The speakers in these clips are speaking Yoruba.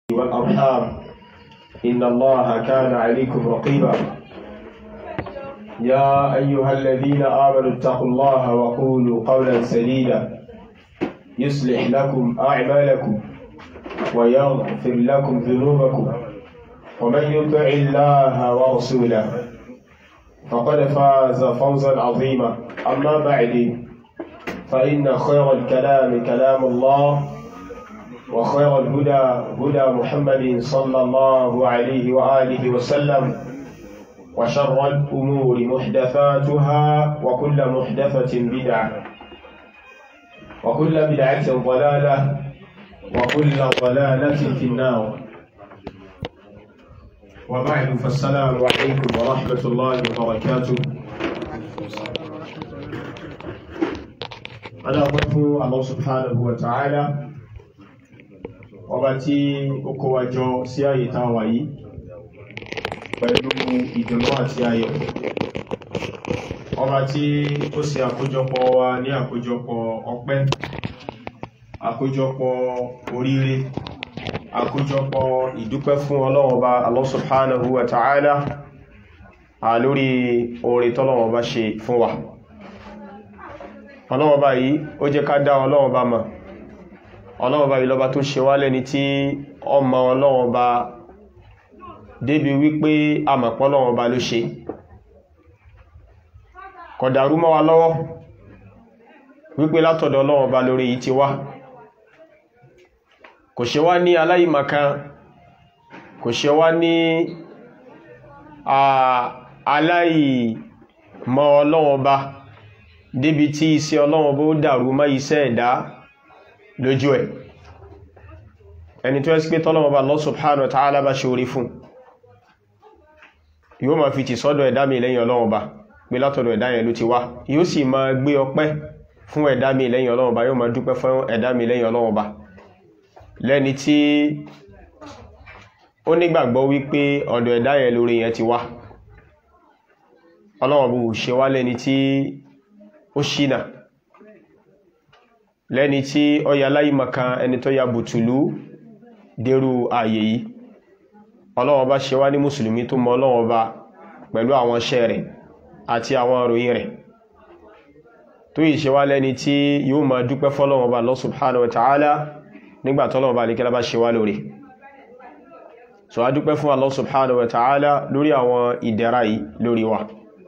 والأرحام إن الله كان عليكم رقيبا يا أيها الذين آمنوا اتقوا الله وقولوا قولا سديدا يصلح لكم أعمالكم ويغفر لكم ذنوبكم ومن يطع الله ورسوله فقد فاز فوزا عظيما أما بعد فإن خير الكلام كلام الله وخير الهدى هدى محمد صلى الله عليه وآله وسلم وشر الأمور محدثاتها وكل محدثة بدعة وكل بدعة ضلالة وكل ضلالة في النار وبعد فالسلام عليكم ورحمة الله وبركاته أنا أقف الله سبحانه وتعالى ọba tí ó kó wa jọ sí ààyè tá a wà yìí pẹ̀lú ìdùnnú àti ayọ̀ ọba tí ó ṣe àkójọpọ̀ wa ní àkójọpọ̀ ọpẹ́ àkójọpọ̀ oríire àkójọpọ̀ ìdúpẹ́ fún Ọlọ́run Ọba Allah subhanahu wa ta'ala à lórí oore tọ́lọ́run Ọba ṣe fún wa Ọlọ́run Ọba yìí ó jẹ́ ká dá Ọlọ́run Ọba mọ̀ Ọlọ́run Ọba ìlọba tó ṣe wá lẹ́ni tí ọmọ Ọlọ́run Ọba débi wípé àmọ̀pọ̀ Ọlọ́run Ọba ló ṣe kọ̀dàrú mọ́ wa lọ́wọ́ wípé látọ̀dọ̀ Ọlọ́run Ọba lórí yìí ti wá kò ṣe wá ní aláìmọ̀kan kò ṣe wá ní aláìmọ̀ Ọlọ́run Ọba débi tí iṣẹ́ Ọlọ́run Ọba ó dàrú mọ́ iṣẹ́ ẹ̀dá lójú ẹ̀ ẹni tó ẹ́sì pé tọ́lọ́wọ́ bá Allah subhanahu wa ta'ala bá ṣe orí fún yóò ma fi ti sọ́dọ̀ ẹ̀dá mi lẹ́yìn Ọlọ́run bá pé látọ̀dọ̀ ẹ̀dá yẹn ló ti wá yóò sì ma gbé ọpẹ́ fún ẹ̀dá mi lẹ́yìn Ọlọ́run bá yóò ma dúpẹ́ fún ẹ̀dá mi lẹ́yìn Ọlọ́run bá lẹ́ni tí ó nígbàgbọ́ wípé ọ̀dọ̀ ẹ̀dá yẹn lórí yẹn ti wá Ọlọ́run bó ṣe wá lẹ́ni tí ó ṣínà lẹ́ni tí ó ya láìmọ̀kan ẹni tó ya bùtùlú dérú ààyè yìí Ọlọ́run bá ṣe wá ní mùsùlùmí tó mọ Ọlọ́run bá pẹ̀lú àwọn iṣẹ́ rẹ̀ àti àwọn ìròyìn rẹ̀ tó yìí ṣe wá lẹ́ni tí yóò máa dúpẹ́ fọ́lọ́run bá Allah subhanahu wa ta'ala nígbà tọ́lọ́run bá lékẹ́lá bá ṣe wá lórí so a dúpẹ́ fún Allah subhanahu wa ta'ala lórí àwọn ìdẹ̀ra yìí lórí wa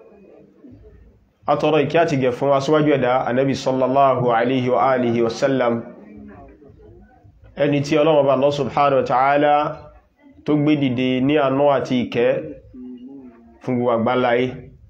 atọ́rọ ìkí àti gẹ̀ fún aṣíwájú ẹ̀dá anábi sallallahu alaihi wa alihi wasallam ẹni tí Ọlọ́run Ọba Allah subhanahu wa ta'ala tó gbé dìde ní àánú àti ìkẹ́ fún gbogbo àgbáláyé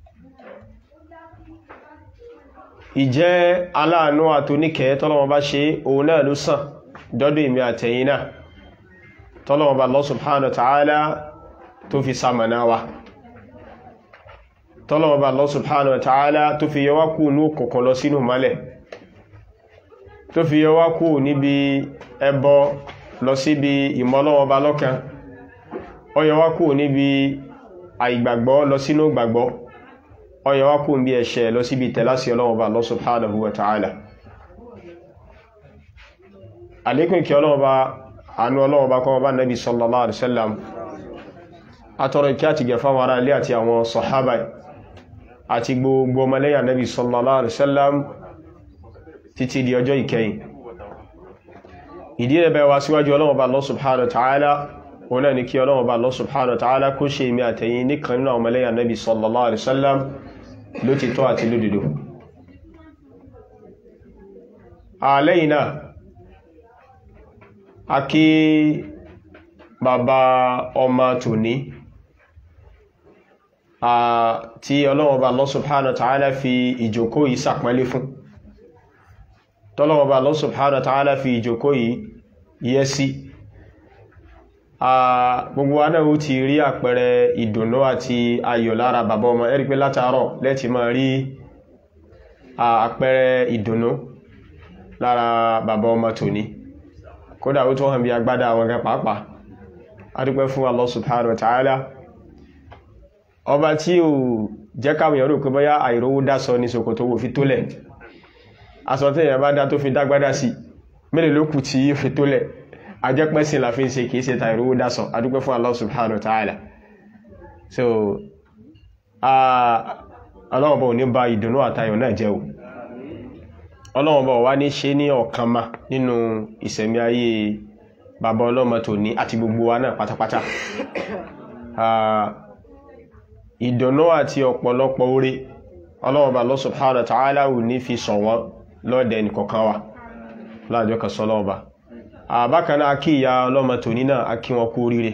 ìjẹ́ aláàánú àtoníkẹ́ tọ́lọ́run Ọba ṣe òun náà ló sàn dọ́dọ̀ ìmì àtẹ̀yìn náà tọ́lọ́run Ọba Allah subhanahu wa ta'ala tó fi sàmànà wa tọ́lọ̀wọ̀bá Allah subhanahu wa ta'ala tó fi yọwá kú ní òkùnkùn lọ sínú mọ́lẹ̀ tó fi yọwá kú níbi ẹbọ lọ síbi ìmọ́lọ́wọ́bá lọ́kan ó yọwá kú níbi àìgbàgbọ́ lọ sínú gbàgbọ́ ó yọwá kú níbi ẹ̀ṣẹ̀ lọ síbi tẹ̀lásí ọlọ́wọ́bá Allah subhanahu wa ta'ala àlékún kí ọlọ́wọ́bá àánú ọlọ́wọ́bá kọ́ bá nabi sallallahu alaihi wasallam atọ́rọ kí á ti gẹ̀fà wọn ará ilé àti àwọn sọ̀hábà àti gbogbo ọmọlẹ́yà nabi sallallahu alaihi wasallam títí di ọjọ́ ìkẹyìn ìdí ẹ̀bẹ̀ wa síwájú Ọlọ́run Ọba Allah subhanahu wa ta'ala wọn náà ni kí Ọlọ́run Ọba Allah subhanahu wa ta'ala kó ṣe èmi àtẹ̀yìn nìkan nínú ọmọlẹ́yà nabi sallallahu alaihi wasallam ló ti tọ́ àti lódodo àlẹ́yìn náà a kí bàbá ọmọ tòní tí ọlọ́wọ́ba Allah subhanahu wa ta'ala fi ìjòkó yìí sàpẹ́lé fún tọ́lọ́wọ́ba Allah subhanahu wa ta'ala fi ìjòkó yìí yẹ́ sí gbogbo anáwó ti rí àpẹẹrẹ ìdùnnú àti ayọ̀ lára bàbá ọmọ ẹ̀rí pé látàárọ̀ lẹ́tì máa rí àpẹẹrẹ ìdùnnú lára bàbá ọmọ tòní kódà ó tó hàn bí agbádá àwọn gan pàápàá adúpẹ́ fún Allah subhanahu wa ta'ala ọba tí ò jẹ́ káwọn èèyàn rò pé bóyá àìrówó dásọ ní ṣòkòtò wò fi tólẹ̀ aṣọ tí èèyàn bá dá tó fi dágbádá sí mélòó ló kù tí fi tólẹ̀ ajẹ́pẹ́sìn la fi ń ṣe kìí ṣe ta ìrówó dásọ adúpẹ́ fún Allah subhanahu wa ta'ala so ọlọ́wọ́n bọ̀ ní ba ìdùnnú àtayọ̀ náà jẹ́ o ọlọ́wọ́n bọ̀ wá ní ṣe ní ọ̀kan ma nínú ìṣẹ̀mí ayé bàbá ọlọ́mọ tó ní àti gbogbo wa náà pátápátá ìdùnnú àti ọ̀pọ̀lọpọ̀ oore ọlọ́wọ́n bá Allah subhanahu wa ta'ala ò ní fi sọ wọ́n lọ́dẹ̀ nìkọ̀kan wa láàjọ kan sọ lọ́wọ́ bá àbákaná akí ìyá ọlọ́mọ tó ní náà akí wọn kú oríire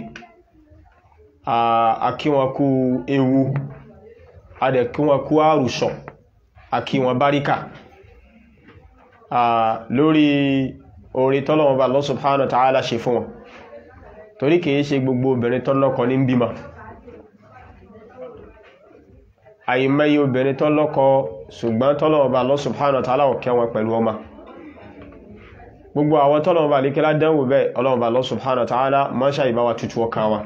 akí wọn kú ewu adẹ̀ kí wọn kú àrùsọ̀ akí wọn báríkà lórí orí tọ́lọ́wọ́n bá Allah subhanahu wa ta'ala ṣe fún wọn torí kìí ṣe gbogbo obìnrin tọ́lọ́kọ ní bímọ àìmẹ́yẹ obìnrin tọ́lọ́kọ ṣùgbọ́n tọ́lọ́wọ́n bá Allah subhanahu wa ta'ala ọ̀kẹ́ wọn pẹ̀lú ọmọ gbogbo àwọn tọ́lọ́wọ́n bá lékẹ́lá dánwò bẹ́ẹ̀ ọlọ́wọ́n bá Allah subhanahu wa ta'ala mọ́ṣá ìbáwà tutù ọkà wọn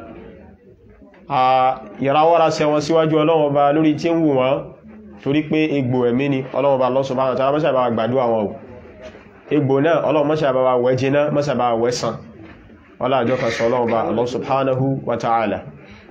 ìrawọ́ra sẹ wọn síwájú ọlọ́wọ́n bá lórí tí ń wù wọ́n torí pé egbò ẹ̀mí ni ọlọ́wọ́n bá Allah subhanahu wa ta'ala mọ́ṣá ìbáwà gbàdúrà wọn o egbò náà ọlọ́wọ́n mọ́ṣá ìbáwà wẹ́ jiná mọ́ṣá ìbáwà wẹ́ sàn ọlá àjọ kan sọ ọlọ́wọ́n bá Allah subhanahu wa ta'ala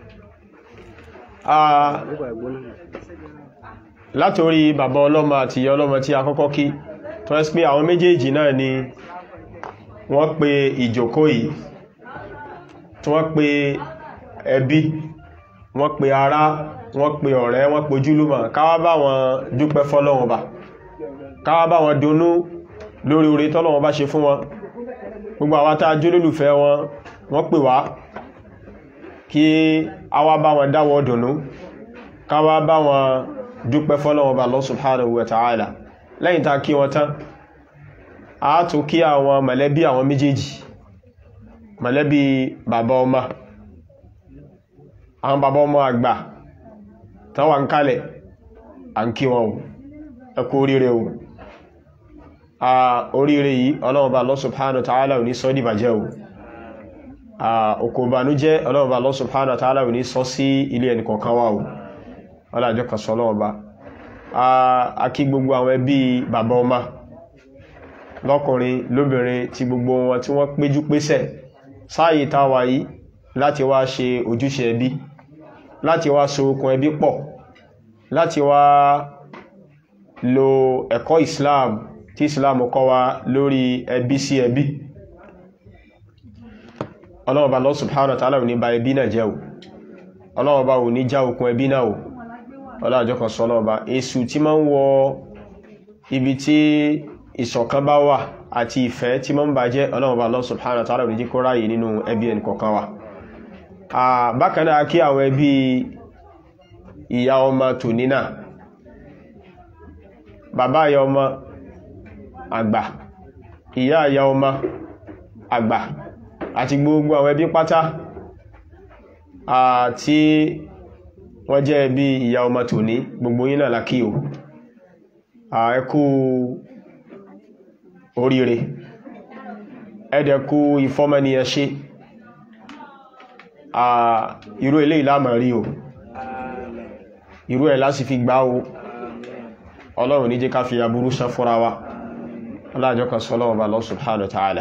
látorí bàbá ọlọ́mọ àti ìyá ọlọ́mọ tí a kọ́kọ́ kí tó ẹ́sì pé àwọn méjèèjì náà ni wọ́n pe ìjòkó yìí tí wọ́n pe ẹbí wọ́n pe ará wọ́n pe ọ̀rẹ́ wọ́n pe ojúlùmọ̀ káwá bá wọn dúpẹ́ fọ́lọ́wọ́n bá káwá bá wọn dunnú lórí oore tọ́lọ́wọ́n bá ṣe fún wọn gbogbo àwọn tá a jólólùfẹ́ wọn wọ́n pè wá kí a wá bá wọn dáwọ́ dùnnú káwá bá wọn dúpẹ́ fọ́lọ́wọ́n bá Allah subhanahu wa ta'ala lẹ́yìn tá kí wọn tán a tún kí àwọn mọ̀lẹ́bí àwọn méjèèjì mọ̀lẹ́bí bàbá ọmọ àwọn bàbá ọmọ àgbà tán wà ń kalẹ̀ à ń kí wọn o ẹ kú oríire o a oríire yìí ọlọ́wọ́n bá Allah subhanahu wa ta'ala ò ní sọ dìbàjẹ́ o òkò ìbànújẹ́ ọlọ́wọ́n bá Allah subhanahu wa ta'ala ò ní sọ sí ilé ẹnìkọ̀ọ̀kan wa o ọlájọ́ kan sọ lọ́wọ́ bá a kí gbogbo àwọn ẹbí bàbá ọmọ lọ́kùnrin lóbìnrin tí gbogbo wọn tí wọ́n péjú pésẹ̀ sáàyè táwà yìí láti wá ṣe ojúṣe ẹbí láti wá so okùn ẹbí pọ̀ láti wá lo ẹ̀kọ́ Islam tí Islam kọ́ wa lórí ẹbí sí ẹbí ọlọ́wọ́ bá Allah subhanahu wa ta'ala ò ní ba ẹbí náà jẹ́ o ọlọ́wọ́ bá ò ní já okùn ẹbí náà o ọlájọ́ kan sọ lọ́ọ̀bá èsù tí ma ń wọ ibi tí ìṣọ̀kan bá wà àti ìfẹ́ tí ma ń bàjẹ́ ọlọ́ọ̀bá Allah subhanahu wa ta'ala ní jíkó ráyè nínú ẹbí ẹnì kọ̀ọ̀kan wa bákan náà kí àwọn ẹbí ìyá ọmọ tòní náà bàbá ìyá ọmọ àgbà ìyá ìyá ọmọ àgbà àti gbogbo àwọn ẹbí pátá àti wọ́n jẹ́ bí ìyá ọmọ tòní gbogbo yín náà lákí o ẹ kú oríire ẹ̀dẹ̀ kú ìfọ́mẹ́ni ẹ ṣe irú ilé ìlàmà rí o irú ẹ̀ láti fi gbá o ọlọ́run ní jẹ́ ká fi aburú sán fúnra wa aláàjọ́ kan sọ́lọ́wọ́ bá Allah subhanahu wa ta'ala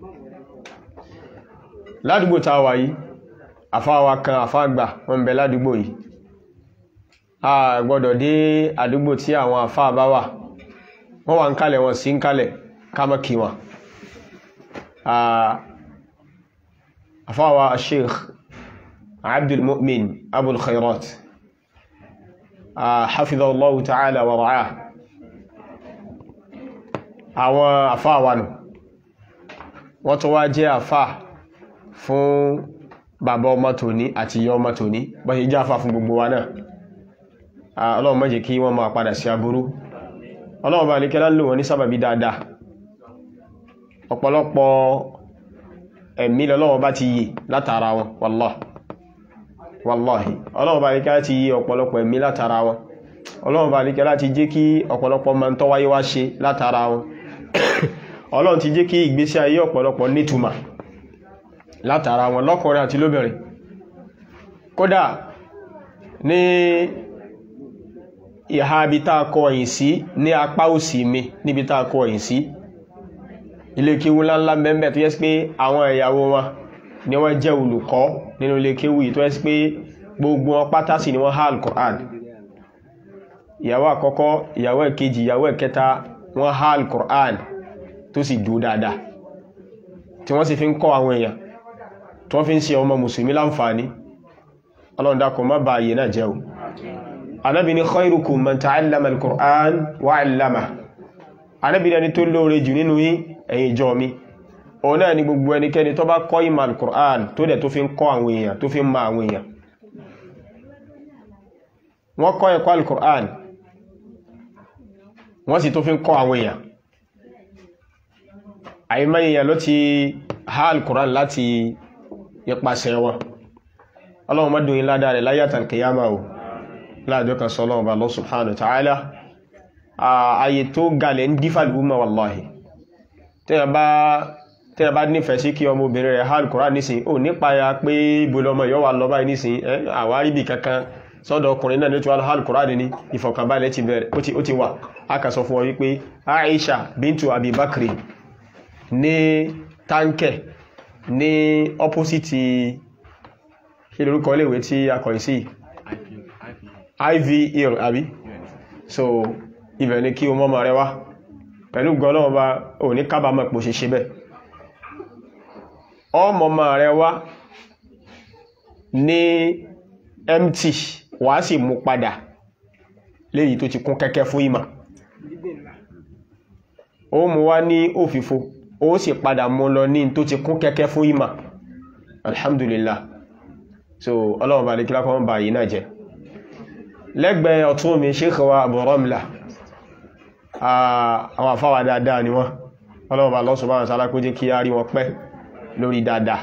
ládùúgbò táwà yìí àfáwà kan àfáàgbà wọ́n bẹ ládùúgbò yìí a gbọ́dọ̀ dé àdúgbò tí àwọn àfáà bá wà wọ́n wà ń kalẹ̀ wọn sí ń kalẹ̀ kámọ́ kí wọn àfáwà sheikh abdul mu'min abul khairat hafidhallahu ta'ala wa ra'ah àwọn àfáà wà nù wọ́n tó wá jẹ́ àfáà fún bàbá ọmọ tòní àti ìyá ọmọ tòní bọ́ ṣe jẹ́ àfáà fún gbogbo wa náà ọlọ́run má jẹ́ kí wọ́n máa padà sí aburú ọlọ́run bá níkẹ́lá lò wọ́n ní sábàbí dáadáa ọ̀pọ̀lọpọ̀ ẹ̀mí lọ́lọ́run bá ti yè látara wọn wallahi wallahi ọlọ́run bá níkẹ́lá ti yè ọ̀pọ̀lọpọ̀ ẹ̀mí látara wọn ọlọ́run bá níkẹ́lá ti jẹ́ kí ọ̀pọ̀lọpọ̀ máa ń tọ́wáyé wá ṣe látara wọn ọlọ́run ti jẹ́ kí ìgbésí ayé ọ̀pọ̀lọpọ̀ nítumà látara wọn lọ́kùnrin àti lóbìnrin kódà ní ìhà ibi tá a kọ ẹ̀yìn sí ní apá òsì mi níbi tá a kọ ẹ̀yìn sí ilé kéwú ńláńlá mẹ́mẹ́ tó yẹ sí pé àwọn ìyàwó wọn ni wọ́n jẹ́ olùkọ́ nínú ilé kéwú yìí tó yẹ sí pé gbogbo wọn pátá sí ni wọ́n há al-Qur'an ìyàwó àkọ́kọ́ ìyàwó ẹ̀kejì ìyàwó ẹ̀kẹta wọ́n há al-Qur'an tó sì dúó dáadáa tí wọ́n sì fi ń kọ́ àwọn èèyàn tí wọ́n fi ń ṣe ọmọ mùsùlùmí láǹfààní ọlọ́run dákun má bà àyè náà jẹ́ o anábi ni khairukum man ta'allama al-Qur'an wa 'allama anábi ni ẹni tó lóore jù nínú yín ẹ̀yin ìjọ mi òun náà ni gbogbo ẹnikẹ́ni tó bá kọ́ ìmọ̀ al-Qur'an tó dẹ̀ tó fi ń kọ́ àwọn èèyàn tó fi ń ma àwọn èèyàn wọ́n kọ́ ẹ̀kọ́ al-Qur'an wọ́n sì tó fi ń kọ́ àwọn èèyàn àìmọ́ èèyàn ló ti há al-Qur'an láti ipasẹ̀ wọn ọlọ́run mọ́dún yí ládá rẹ̀ láyàtà kìyàmà ò láàjọ́ kan sọ ọlọ́run bá lọ subhanahu ta'ala ààyè tó galẹ̀ ń dífà lúmọ̀ wallahi tẹ́yà bá nífẹ̀ẹ́ sí kí ọmọ obìnrin rẹ̀ há al-Qur'an nísìn ò nípa ya pé ibùlọmọ yọ́ wà lọ́bàá nísìn àwárí bì kankan sọ́dọ̀ ọkùnrin náà ní tí wà há al-Qur'an ní ìfọ̀kànbalẹ̀ ti bẹ̀rẹ̀ ó ti wà a kà sọ fún ọ wípé Aisha bintu Abi Bakri ní táǹkẹ̀ ní opposite kí lórúkọ léèwé tí a kọ̀ sí iv hill àbí so ibẹ̀ ni kí o mọ́mọ̀ rẹ wá pẹ̀lú gọ́lọ́wọ́ bá o ní kábàámọ̀ pò ṣe ṣe bẹ́ ọmọmọ̀ rẹ wá ní mt wà sì mú padà léyìí tó ti kún kẹ́kẹ́ fún ìmọ̀ ó mú wá ní òfìfo ó sì padà mú lọ ní tó ti kún kẹ́kẹ́ fún ìmọ̀ alhamdulillah so ọlọ́run bá lè kí lákọ́ bá yìí náà jẹ́ lẹ́gbẹ̀ẹ́ ọ̀tún mi Sheikh wa Abu Ramla àwọn àfáwà dáadáa ni wọ́n ọlọ́run bá lọ́sùn báwọn sálá kó jẹ́ kí á rí wọn pẹ́ lórí dáadáa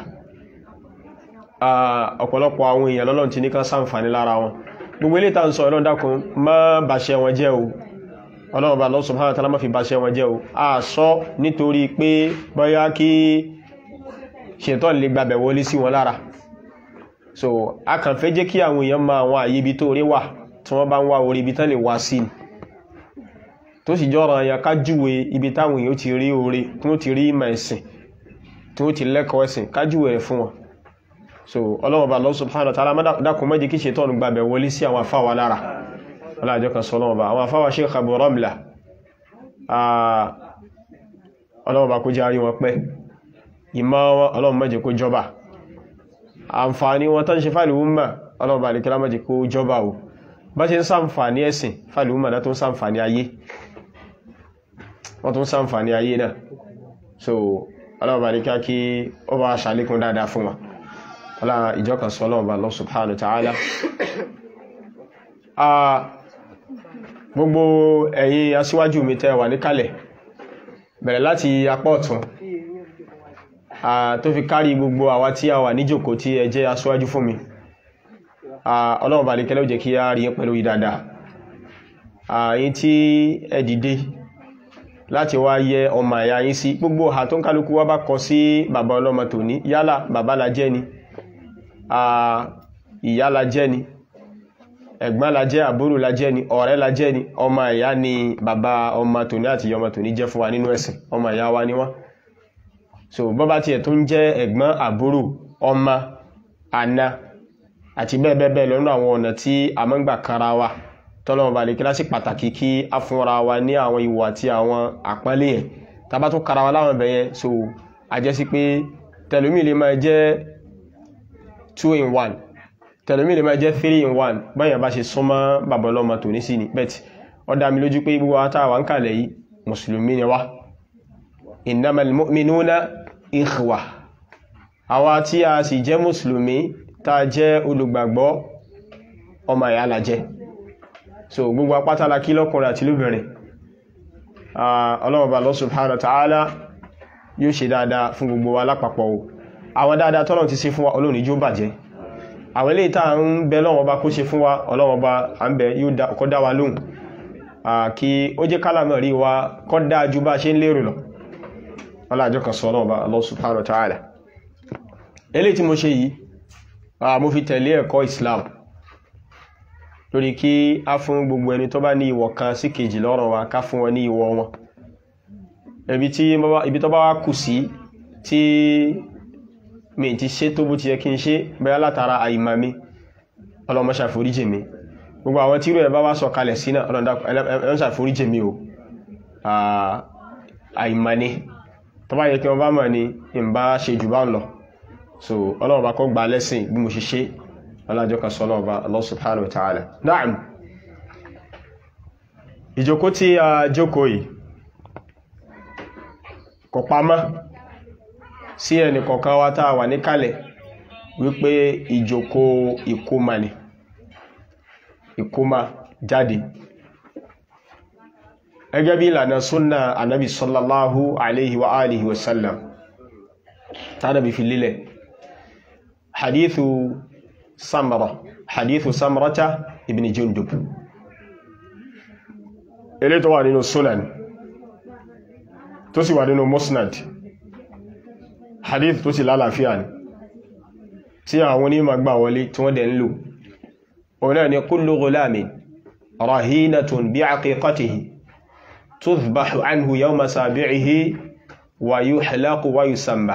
ọ̀pọ̀lọpọ̀ àwọn èèyàn lọ́lọ́run ti ní kan ṣàǹfààní lára wọn gbogbo ilé tàà ń sọ ọlọ́run dákun má bàṣẹ wọn jẹ́ o ọlọ́run bá lọ́sùn báwọn sálá má fi bàṣẹ wọn jẹ́ o a sọ nítorí pé bóyá kí ṣètọ́ lè gbàbẹ̀ wọlé sí wọn lára so a kàn fẹ́ jẹ́ kí àwọn èèyàn máa àwọn àyè ibi tó rí wà tí wọ́n bá ń wá orí ibi tán lè wá sí ni tó sì jọ́rọ̀ àyà kájúwe ibi táwọn èèyàn ti rí orí tí wọ́n ti rí ìmọ̀ ẹ̀sìn tí wọ́n ti lẹ́kọ̀ọ́ ẹ̀sìn kájúwe rẹ̀ fún wọn so ọlọ́wọ́ bá Allah subhanahu wa ta'ala dákun má jẹ́ kí ṣètọ́nù gbàbẹ̀ wọlé sí àwọn afáwa lára ọlọ́jọ́ kan sọ ọlọ́wọ́ bá àwọn afáwa Sheikh Abu Ramla ọlọ́wọ́ bá kó jẹ́ àrí wọn pẹ́ ìmọ̀ ọlọ́wọ́ má jẹ́ kó jọba àǹfààní wọn tán ṣe fàìlú wúmà ọlọ́ọ̀bà lè kílámà jẹ́ kó jọba o bá ṣe ń sàǹfààní ẹ̀sìn fàìlú wúmà náà tó ń sàǹfààní ayé wọ́n tó ń sàǹfààní ayé náà so ọlọ́ọ̀bà lè kíá kí ó bá ṣàlékún dáadáa fún wa ọlá ìjọkàn sọ ọlọ́ọ̀bà Allah subhanahu wa ta'ala gbogbo ẹ̀yin aṣíwájú mi tẹ́ wà níkàlẹ̀ bẹ̀rẹ̀ láti apá ọ̀tún tó fi kárí gbogbo àwa tí a wà níjòkó tí ẹ jẹ́ aṣíwájú fún mi ọlọ́run bá lè kẹ́lẹ́ òjẹ́ kí a rí pẹ̀lú ìdàdà àyín tí ẹ dìde láti wá yẹ ọmọ àyà yín sí gbogbo ọ̀hà tó ń kálukú wá bá kọ sí bàbá ọlọ́mọ tòní yálà bàbá la jẹ́ ni ìyá la jẹ́ ni ẹ̀gbọ́n la jẹ́ àbúrò la jẹ́ ni ọ̀rẹ́ la jẹ́ ni ọmọ ìyá ni bàbá ọmọ tòní àti ọmọ tòní jẹ́ fún wa nínú ẹ̀sìn ọmọ ìyá wa ni wọ́n so bọ́bá tí ẹ̀ tó ń jẹ́ ẹ̀gbọ́n àbúrò ọmọ àna àti bẹ́ẹ̀bẹ́ẹ̀ lọ́nà àwọn ọ̀nà tí a mọ́ ń gbà kanra wa tọ́lọ́wọ́n bá lè kí lásì pàtàkì kí a fúnra wa ní àwọn ìwọ̀ àti àwọn àpọ́nlé yẹn tàbá tó kara wa láwọn bẹ̀yẹn so a jẹ́ sí pé tẹlomi lè máa jẹ́ 2 in 1 tẹlomi lè máa jẹ́ 3 in 1 báyàn bá ṣe súnmọ́ bàbá ọlọ́mọ tò ní sí ni bẹ́ẹ̀ ó dá mi lójú pé gbogbo wa tá wà ń kàlẹ̀ yìí mùsùlùmí ni wá innamal mu'minuna ikhwa àwa tí a sì jẹ́ mùsùlùmí tá jẹ́ olùgbàgbọ́ ọmọ ìyá la jẹ́ so gbogbo apátálá kí lọ́kùnrin àti lóbìnrin ọlọ́wọ̀bà Allah subhanahu wa ta'ala yóò ṣe dáadáa fún gbogbo wa lápapọ̀ o àwọn dáadáa tọ́lọ̀ ti ṣe fún wa olóòní jó bàjẹ́ àwọn ilé ìta ń bẹ lọ́wọ́ bá kó ṣe fún wa ọlọ́wọ́ba à ń bẹ yóò kọ́ dá wa lóhùn kí ó jẹ́ kálámọ̀ rí wa kọ́ dáa ju bá ṣe ń lérò lọ ọlájọ́ kan sọ ọlọ́wọ́ba Allah subhanahu wa ta'ala eléyìí tí mo ṣe yìí mo fi tẹ̀lé ẹ̀kọ́ Islam lórí kí a fún gbogbo ẹni tó bá ní ìwọ̀ kan sí kejì lọ́rọ̀ wa ká fún wọn ní ìwọ̀ wọn ibi tí ibi tó bá wá kù sí tí mi ti ṣe tó bó ti yẹ kí n ṣe bẹ́ẹ̀ látara àìmọ̀ mi ọlọ́mọ ṣàforíjì mi gbogbo àwọn tí irú ẹ̀ bá wá sọ kalẹ̀ sí náà ọlọ́mọ ṣàforíjì mi o àìmọ̀ ni tó bá yẹ kí wọ́n bá mọ̀ ni n bá ṣe jù bá ń lọ so ọlọ́run bá kọ́ gba lẹ́sìn bí mo ṣe ṣe ọlájọ́ kan sọ ọlọ́run bá Allah subhanahu wa ta'ala na'am ìjókòó tí a jókòó yìí kò pamọ́ sí ẹnì kọ̀ọ̀kan wa tá a wà níkàlẹ̀ wípé ìjókòó ìkómà ni ìkómà jáde ẹgẹ́ bí ìlànà súnnà anábi sallallahu alaihi wa alihi wasallam tánàbí fi lílẹ̀ hadithu samara hadithu samarata ibn jundub ilé tó wà nínú sunan tó sì wà nínú musnad hadith tó sì lálàáfíà ni tí àwọn onímọ̀ gbà wọlé tí wọ́n dẹ̀ ń lò ọ̀nà ni kullu ghulamin rahinatun bí aqiqatihi tuzbahu anhu yawma sabi'ihi wa yuhlaqu wa yusamma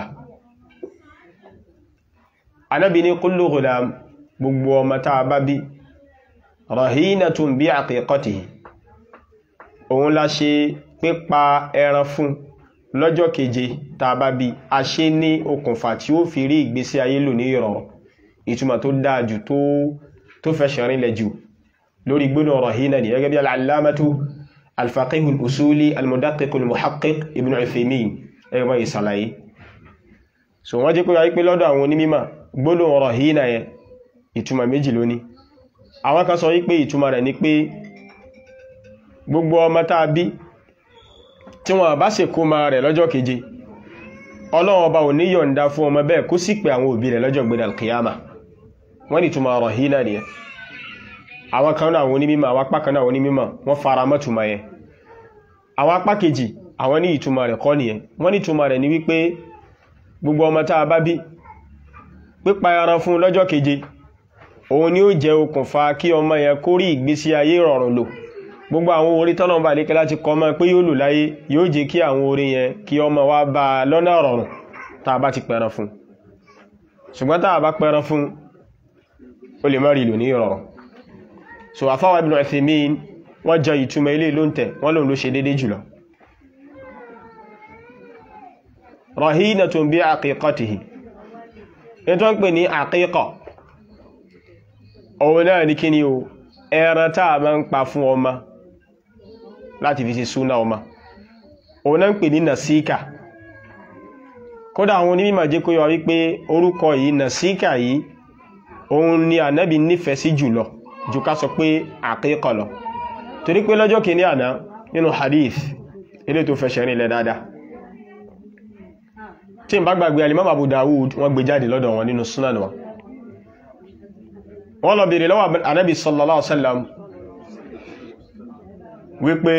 anábi ní kullu ghulam gbogbo ọmọ tá bá bí rahinatun bí aqiqatihi òun la ṣe pípa ẹran fún lọ́jọ́ keje tá bá bí a ṣe ní okùnfà tí ó fi rí ìgbésí ayé lò ní ìrọ̀rùn ìtumọ̀ tó dáa jù tó tó fẹsẹ̀ rinlẹ̀ jù lórí gbónà rahina ni gẹ́gẹ́ bí al-allamatu al-faqih al-usuli al-mudaqiq al-muhaqqiq ibn Uthaymin ẹgbẹ́ bá ìsàlàyé so wọ́n jẹ́ pé wáyé pé lọ́dọ̀ àwọn onímímọ̀ gbónà rahina yẹn ìtumọ̀ méjì lóní àwọn kan sọ wípé ìtumọ̀ rẹ̀ ni pé gbogbo ọmọ tá a bí tí wọ́n bá ṣe kó ma rẹ̀ lọ́jọ́ keje ọlọ́run ọba ò ní yọ̀ǹda fún ọmọ bẹ́ẹ̀ kó sì pé àwọn òbí rẹ̀ lọ́jọ́ gbẹ̀dẹ̀ alkiyama wọ́n ni túnmọ̀ ọ̀rọ̀ hínà ni ẹ àwọn kan náà àwọn onímọ̀ àwọn apá kan náà àwọn onímọ̀ wọ́n fara mọ́ túnmọ̀ yẹn àwọn apá kejì àwọn ní ìtumọ̀ rẹ̀ kọ́ nìyẹn wọ́n ní túnmọ̀ rẹ̀ ní wípé gbogbo ọmọ tá a bá bí pípa ẹran fún lọ́jọ́ keje òun ni ó jẹ́ okùnfà kí ọmọ yẹn kó rí ìgbésí ayé rọrùn lò gbogbo àwọn orí tọ́lọ́mọba àlékẹ́ láti kọ́ mọ́ pé yóò lò láyé yóò jẹ́ kí àwọn orí yẹn kí ọmọ wa bá lọ́nà rọrùn tàà bá ti pẹ̀ran fún ṣùgbọ́n tàà bá pẹ̀ran fún o lè mọ́rí lò ní ìrọ̀rùn so afáwà Ibn Uthaymin wọ́n jẹ ìtumọ̀ ilé ló ń tẹ̀ wọ́n lòun ló ṣe dédé jùlọ rahinatun bi aqiqatihi ní tó ń pè ní àkíkọ̀ òun náà ní kí ni o ẹran táà máa ń pa fún ọmọ láti fi ṣe súnà ọmọ òun náà ń pè ní nàsíkà kódà àwọn onímọ̀ jẹ́ kó yọ wípé orúkọ yìí nàsíkà yìí òun ni ànábì nífẹ̀ẹ́ sí jùlọ jù ká sọ pé àkíkọ̀ lọ torí pé lọ́jọ́ kìíní àná nínú hadith ilé tó fẹsẹ̀ rìn lẹ dáadáa tí n bá gbàgbé alimam Abu Dawud wọ́n gbé jáde lọ́dọ̀ wọn nínú sunan wọn wọ́n lọ bèèrè lọ́wọ́ ànábì sallallahu alaihi wasallam wípé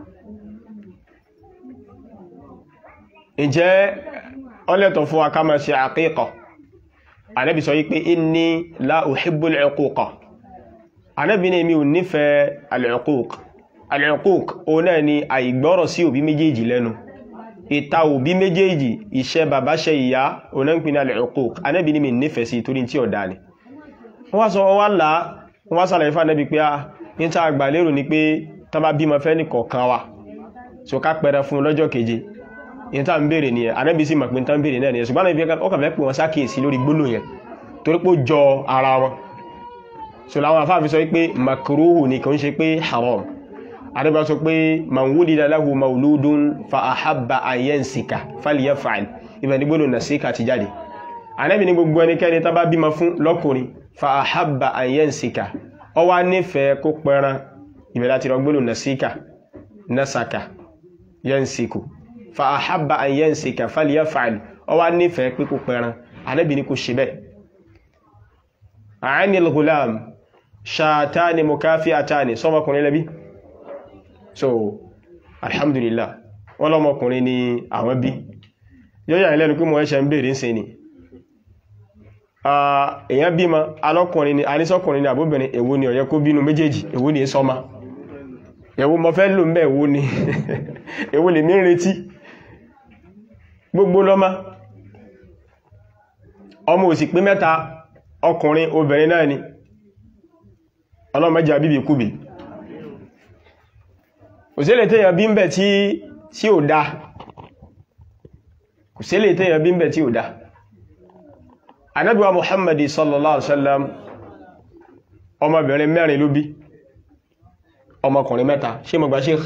ǹjẹ́ ọlẹ́tọ̀ fún wa ká máa ṣe àkíkà ànábì sọ wípé inni la uhibbul uquqa ànábì ní mi ò nífẹ̀ẹ́ al-uquq al-uquq òun náà ni àìgbọ́rọ̀ sí òbí méjèèjì lẹ́nu ìta òbí méjèèjì iṣẹ́ bàbá ṣe ìyá òun náà ń pè ní al-uquq ànábì ní mi nífẹ̀ẹ́ sí torí tí ọ̀dá ni wọ́n sọ wọ́n lá wọ́n sàlẹ̀ ìfà nẹ́bí pé a ní ta àgbà lérò ní pé tán bá bímọ fẹ́ nìkọ̀ọ̀kan wa so ká pẹrẹ fún lọ́jọ́ keje ní ta ń bèèrè nìyẹn anẹ́bí sì mọ̀ pé tán bèèrè náà nìyẹn ṣùgbọ́n náà ọkàn fẹ́ pè wọ́n sákèèsí lórí gbólò yẹn torí pé ó jọ ara wọn so làwọn afáàfin sọ pé makruhu ni kò ń ṣe pé haram adébá sọ pé man wulida lahu mauludun fa ahabba an yansika falyaf'al ibẹ̀ ní gbólò nasika ti jáde anẹ́bí ní gbogbo ẹnikẹ́ni tá bá bímọ fún lọ́kùnrin fa ahabba an yansika ọ wá nífẹ̀ẹ́ kó pẹran ìbẹ̀lá ti rọgbólò nasika nasaka yansiku fa ahabba an yansika falyaf'al ọ wá nífẹ̀ẹ́ pé kó pẹran Ànábì ní kó ṣe bẹ́ẹ̀ anil ghulam ṣàtàní mukafi'atani sọmọkùnrin lẹ́bí so alhamdulillah wọ́n lọ́mọkùnrin ni àwọn bí yóò ilẹ́nu pé mọ̀ ẹ́ṣẹ́ ń bèèrè ń se ni èyàn bímọ alọ́kùnrin ni anísọ́kùnrin ni àbúbìnrin èwo ni ó yẹ kó bínú méjèèjì èwo ni sọ́mà èwo mọ́ fẹ́ lò mẹ́ èwo ni èwo lè ní retí gbogbo lọ́mọ ọmọ òsì pé mẹ́ta ọkùnrin obìnrin náà ni ọlọ́mọdé àbíbì kúbì kò sí lè tẹ́yàn bí ń bẹ̀ tí ò dá kò sí lè tẹ́yàn bí ń bẹ̀ tí ò dá anábíwa muhammadi sallallahu alaihi wasallam ọmọbìnrin mẹ́rin ló bí ọmọkùnrin mẹ́ta ṣe mọ̀gbà sheikh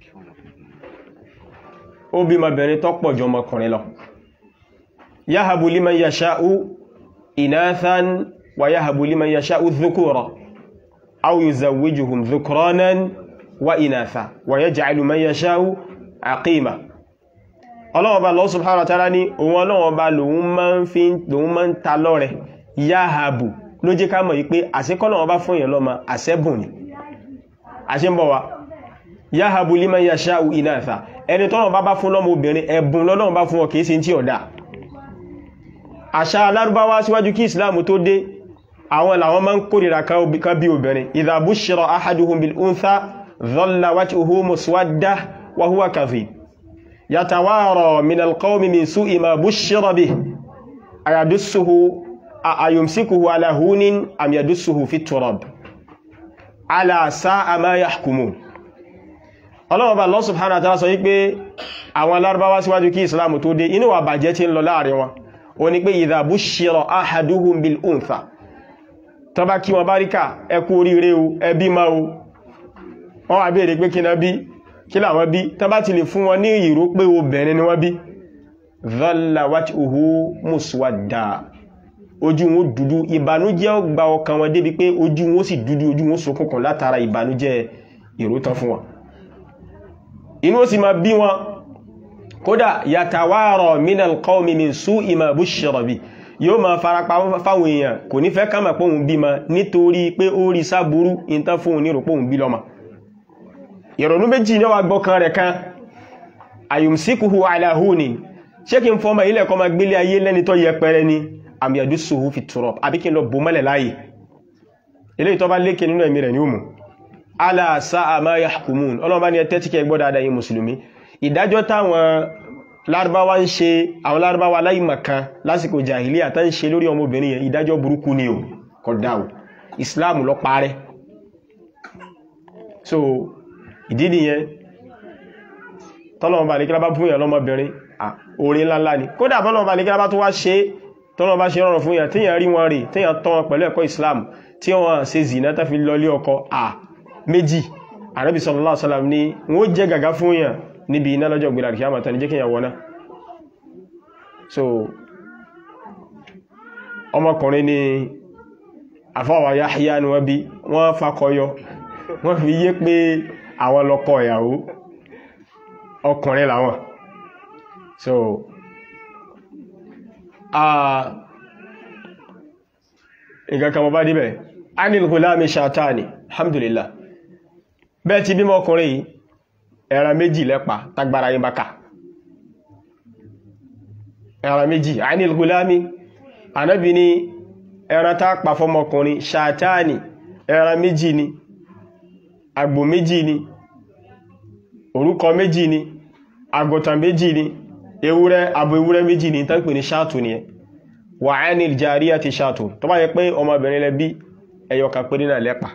ó bí ọmọbìnrin tó pọ̀ jù ọmọkùnrin lọ yahabu liman yasha'u inathan wa yahabu liman yasha'u dhukura aw yuzawwijuhum dhukranan wa inatha wa yaj'alu man yasha'u aqima ọlọ́wọ́ bá Allah subhanahu wa ta'ala ní òun ọlọ́wọ́ bá lòun máa ń fi lòun máa ń ta lọ́rẹ yahabu ló jẹ́ ká mọ̀ yí pé àṣekọ́lọ́wọ́ bá fún èèyàn lọ́mọ àṣẹ́bùn ni àṣẹ ń bọ̀ wá yahabu liman yasha'u inatha ẹni tọ́lọ́wọ́ bá bá fún lọ́mọ obìnrin ẹ̀bùn lọ́lọ́wọ́ bá fún ọ kìí ṣe tí ọ̀dá àṣà alárúbáwá síwájú kí ìsìláàmù tó dé àwọn làwọn máa ń kórìíra kan bí obìnrin idha bushira ahaduhum bil untha dhalla wajhuhu muswadda wa huwa kadhib yatawara min alqawmi min su'i ma bushira bih ayadussuhu ayumsikuhu ala hunin am yadussuhu fi turab ala sa'a ma yahkumun ọlọ́wọ́ bá Allah subhanahu wa ta'ala sọ wípé àwọn alárúbáwá síwájú kí ìsìláàmù tó dé inú wà bàjẹ́ tí ń lọ láàrin wọn ó ní pé idha bushira ahaduhum bil untha tó bá kí wọn bá ríkà ẹkú oríire o ẹbí ma o wọ́n wà bèèrè pé kí na bí kí làwọn bí tó bá ti lè fún wọn ní ìró pé obìnrin ni wọ́n bí dhalla wajhuhu muswadda ojú wọn dúdú ìbànújẹ́ ó gba ọkàn wọn débi pé ojú wọn sì dúdú ojú wọn ṣókùnkùn látara ìbànújẹ́ ìró tán fún wọn inú ó sì máa bí wọn kódà yàtàwárọ̀ minal qawmi min su'i ma bushira bi yóò máa farapa fáwọn èèyàn kò ní fẹ́ kàmà pòun bí ma nítorí pé ó rí sáburú ìntán fóun ní ròpóun bí lọ́mà ìrònú méjì ní wà gbọ́kan rẹ̀ kan ayumsikuhu ala hunin ṣé kí n fọ́mà ilẹ̀ kọ́ ma gbélé ayé lẹ́ni tó yẹpẹrẹ ni am yadussuhu fi turab àbí kí n lọ bò mọ́lẹ̀ láàyè ilé ìtọ́ bá lékè nínú ẹ̀mí rẹ̀ ní òmù ala sa'a ma yahkumun ọlọ́mọba ni ẹ tẹ́tí kẹ́ gbọ́ dáadáa yín mùsùlùmí ìdájọ́ táwọn lárúbáwá ń ṣe àwọn lárúbáwá aláìmọ̀kan lásìkò jahiliya tán ń ṣe lórí ọmọbìnrin yẹn ìdájọ́ burúkú ni o kódà o islam ló parẹ́ so ìdí nìyẹn tọ́lọ́mọba àlékílá bá fún yàn lọ́mọbìnrin orin ńláńlá ni kódà tọ́lọ́mọba àlékílá bá tó wá ṣe tọ́lọ́mọba ṣe rọrùn fún yàn tíyàn rí wọn rí tíyàn tọ́ wọn pẹ̀lú ẹ̀kọ́ islam tí wọ́n ṣe zìnà tó fi lọlé ọkọ à méjì ànábì sallallahu alaihi wasallam ní wọ́n jẹ́ gàgá fún yàn níbi iná lọ́jọ́ gbìlà kí a mọ̀ tàní jẹ́ kí yàn wọ́ná so ọmọkùnrin ni àfáwà Yahya ni wọ́n bí wọ́n fakọyọ wọ́n fi yé pé àwọn lọ́kọ ìyàwó ọkùnrin làwọn so nǹkan kan mọ́ bá díbẹ̀ anil gulami shatani alhamdulillah bẹ́ẹ̀ ti bímọ ọkùnrin yìí ẹran méjì lẹ́pa tagbára yín bá ká ẹran méjì anil gulami anábi ni ẹran tá pa fọmọkùnrin shatani ẹran méjì ni àgbò méjì ni orúkọ méjì ni àgùntàn méjì ni ewúrẹ́ abo ewúrẹ́ méjì ni tán pè ní ṣáàtù ni ẹ wà anil jariyati ṣáàtù tó bá yẹ pé ọmọbìnrin lẹ bí ẹyọkà pé nínà lẹ́pa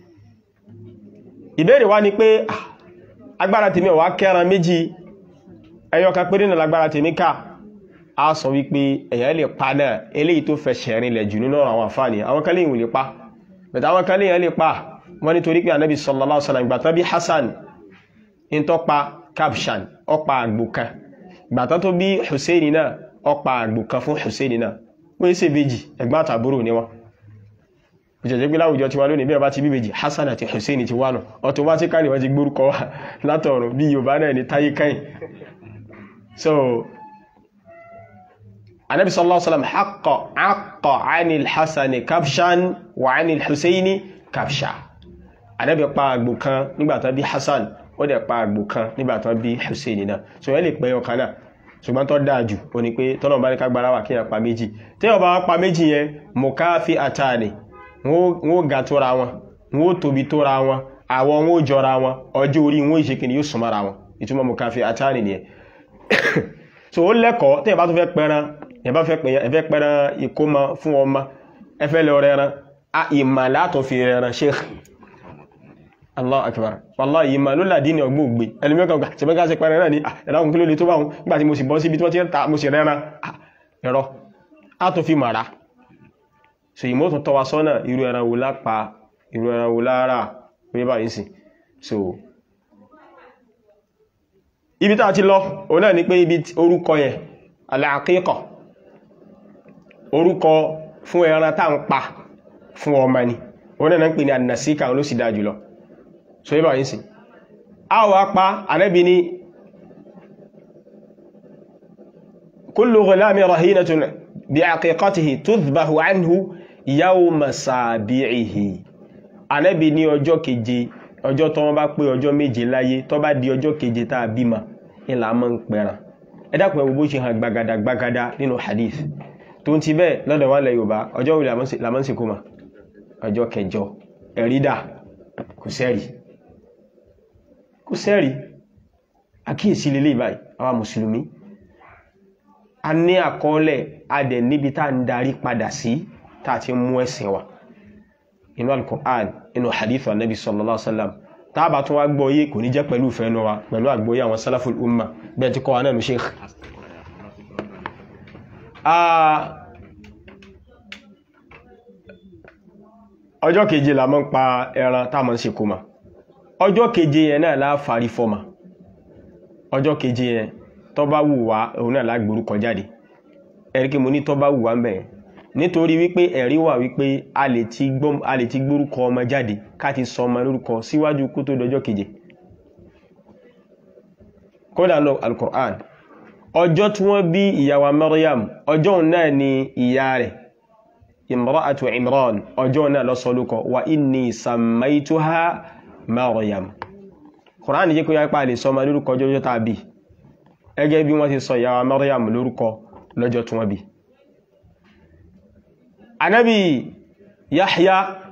ìbéèrè wá ni pé agbára tèmi ọ̀wá kẹran méjì ẹyọkà pé nínà lágbára tèmi ká a sọ wípé èyàn lè pa náà eléyìí tó fẹsẹ̀ rinlẹ̀ jù nínú àwọn àǹfààní àwọn kan léyìn ò lè pa bẹ̀tà àwọn kan léyìn lè pa wọ́n nítorí pé anábì sallallahu alaihi wasallam ìgbàtán bí Hassan in tó pa Kabshan ọpa àgbò kan ìgbàtán tó bí Hussein náà ọpa àgbò kan fún Hussein náà wọ́n ṣe bèjì ẹ̀gbọ́n àtàbúrò ni wọ́n ìjẹ̀jẹ̀ pé láwùjọ ti wá lónìí bí ọba ti bí bèjì Hassan àti Hussein ti wà nù automatically wọ́n ti gbórúkọ wá látọ̀run bí Yorùbá náà ní táyé káyìn so anabi sallallahu alaihi wasallam haqqa haqqa anil Hassan Kabshan wa anil Hussein Kabsha anabi pa àgbò kan nígbàtán bí Hassan ó dẹ̀ pa àgbò kan nígbàtán bí Hussein náà so yẹ́ lè pẹ́ ọkàn náà ṣùgbọ́n tó dáa jù ó ní pé tọ́nà bá ní kágbára wà kí yàn pa méjì tí wọ́n bá pa méjì yẹn mọ̀káfí àtàní wọ́n ga tóra wọn wọ́n tóbi tóra wọn àwọ̀ wọn jọra wọn ọjọ́ orí wọn ìṣe kìíní yóò súnmọ́ra wọn ìtumọ̀ mọ̀káfí àtàní nìyẹn so ó lẹ́kọ̀ọ́ tí ẹ bá tó fẹ́ pẹran ẹ bá fẹ́ pẹran ìkómọ fún ọmọ ẹ fẹ́ lọ rẹran a ìmà látọ̀ fi rẹran sheikh allah akbar wallahi ìmà ló làdí ní ọgbọ́ ògbé ẹlùmẹ́kàn gbà tí mẹ́ká sí pẹran náà ní ẹ̀láhùn kí ló lè tó báhùn nígbàtí mo sì bọ́ síbi tí wọ́n ti ń ta mo sì rẹran ẹ̀rọ a tó fi màrá so ìmọ̀ tó tọ́wa sọ́nà irú ẹran wo lápa irú ẹran wo lára pé báyìí sí so ibi tá a ti lọ òun náà ni pé ibi orúkọ yẹn al-aqiqa orúkọ fún ẹran tá ń pa fún ọmọ ni òun náà ń pè ní annasika ló sì dáa jùlọ so yíba yìí sí a wà pa Ànábì ní kullu ghulami rahinatun bi aqiqatihi tudhbahu anhu yawma sabi'ihi Ànábì ní ọjọ́ keje ọjọ́ tó wọ́n bá pé ọjọ́ méje láyé tó bá di ọjọ́ keje tá a bímọ ìlà mọ́ ń pẹ̀ràn ẹ dákun ẹwọ bó ṣe hàn gbagada gbagada nínú hadith tó ń ti bẹ́ẹ̀ lọ́dọ̀ wà lẹ Yorùbá ọjọ́ wo làmọ́ sí kó ma ọjọ́ kẹjọ ẹ̀rídà kò sẹ́rì kò sẹ́rì àkíyèsí lélẹ̀ báyìí àwa mùsùlùmí a ní àkọọ́lẹ̀ adẹ̀ níbi tá ń darí padà sí tá a ti mú ẹ̀sìn wa inú al-Qur'an inú hadith wa nabi sallallahu alaihi wasallam tábà tún wá gbọ́yé kò ní jẹ́ pẹ̀lú ìfẹ́nu wa pẹ̀lú àgbọ́yé àwọn salaful umma bẹ́ẹ̀ tí kọ́ wa náà ní sheikh ọjọ́ keje la mọ́ ń pa ẹran táàmọ́ ń ṣe kó ma ọjọ́ keje yẹn náà láàfàrí fọ́mà ọjọ́ keje yẹn tó bá wù wá òun náà lágbórúkọ jáde ẹ̀rí kí mo ní tó bá wù wá ń bẹ̀yẹn nítorí wípé ẹ̀rí wà wípé a lè ti gbórúkọ ọmọ jáde ká ti sọ ọmọ lórúkọ síwájú kó tó dọjọ́ keje kódà lọ al-Qur'an ọjọ́ tí wọ́n bí ìyàwó Maryam ọjọ́ náà ni ìyá rẹ̀ imra'atu Imran ọjọ́ náà ló sọ lórúkọ wa inni sammaituha Maryam Qur'an jẹ́ kó yá pa lè sọ ọmọ lórúkọ ọjọ́ tàbí ẹgẹ́ bí wọ́n ti sọ ìyàwó Maryam lórúkọ lọ́jọ́ tí wọ́n bí anábì Yahya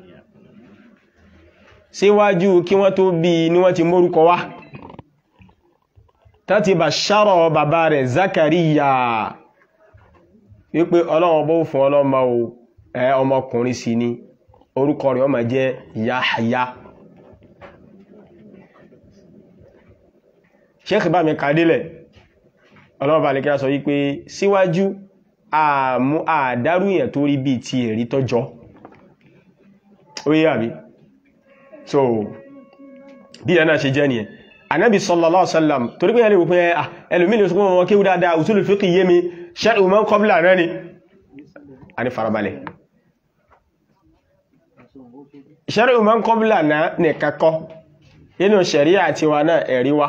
síwájú kí wọ́n tó bí ní wọ́n ti mórúkọ wá tàti bà ṣárọ̀ bàbá rẹ̀ Zakariya wípé ọlọ́wọ́ bó fún ọlọ́mọ ẹ ọmọkùnrin sí ni orúkọ rẹ̀ ó máa jẹ́ Yahya Sheikh bá mi kàdílẹ̀ ọlọ́wọ́ bá lè kíra sọ wípé síwájú àmú àdárú èèyàn tó rí bí ti èrí tọ́jọ́ ó yé àbí so bí ẹ̀ náà ṣe jẹ́ nìyẹn anábi sallallahu alaihi wasallam torí pé ẹlẹ́wò pé ẹlòmí lè sọkún wọn kéwú dáadáa usul fiqh yé mi shar'u man qabla náà ni a ní farabalẹ̀ shar'u man qabla náà ní kakọ́ nínú sharia tiwa náà ẹ̀rí wa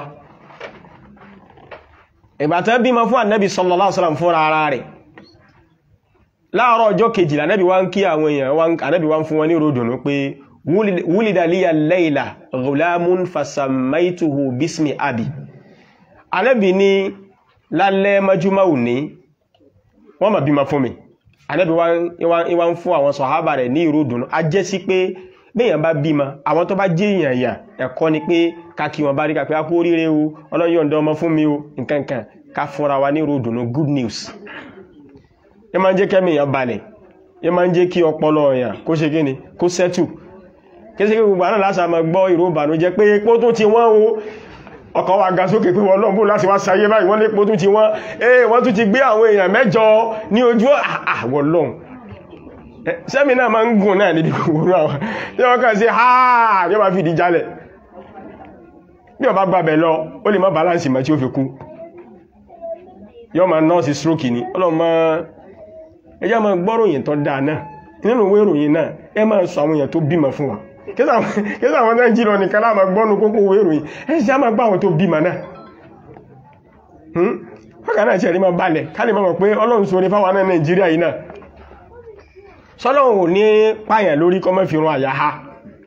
ìgbàtẹ́ bímọ fún anábi sallallahu alaihi wasallam fún ara rẹ̀ láàárọ̀ ọjọ́ kejìlá anábi wá ń kí àwọn èèyàn anábi wá ń fún wọn ní ròdùnú pé wúlìdà líyà lẹ́ìlà gùlámún fasamaituhu bísmi abi anábi ní lálẹ́ majúmáwù ní wọ́n ma bímọ fún mi anábi wá ń fún àwọn sọ̀hábà rẹ̀ ní ìròdùnú a jẹ́ sí pé bẹ́yàn bá bímọ àwọn tó bá jẹ́ èèyàn ẹ̀kọ́ ni pé káàkiri wọn bá rí kàpẹ́ akó oríire o ọlọ́yọ̀ǹdọ́ ọmọ fún mi o nkankan ká fúnra wa ní ìròdùnú good news ẹ máa ń jẹ́ kẹ́mì èèyàn balẹ̀ ẹ máa ń jẹ́ kí ọpọlọ èèyàn kó ṣe kí ni kó sẹ́tù kéṣe kí gbogbo àná lásà máa gbọ́ ìró ìbànújẹ́ pé epo tún ti wọ́n o ọkọ̀ wa ga sókè pé wọ́n lọ́nbó láti wá sayé báyìí wọ́n lé epo tún ti wọ́n ee wọ́n tún ti gbé àwọn èèyàn mẹ́jọ ní ojú àwọn lọ́hùn sẹ́mi náà máa ń gùn náà níbi gbogbo àwọn tí wọ́n kàn sí háà yóò máa fi ìdí jalẹ̀ bí ọba gbàbẹ̀ lọ ó lè má balance mọ́ tí ó fi kú yóò máa nọ́ọ̀sì stroke ni ọlọ́mọ ẹjá máa gbọ́ròyìn tó dáa náà nínú ìwé ìròyìn náà ẹ máa sọ àwọn èèyàn tó bímọ fún wa kí sàwọn náà jí lọ nìkan láàmà gbọ́nù kókó ìwé ìròyìn ẹ sì á máa gbá àwọn tó bímọ náà ọkà náà ṣe rí máa balẹ̀ ká lè mọ̀ pé ọlọ́run sórí fáwọn náà nàìjíríà yìí náà sọ́lọ́run ò ní pààyàn lórí kọ́mọ́ fi rún àyà ha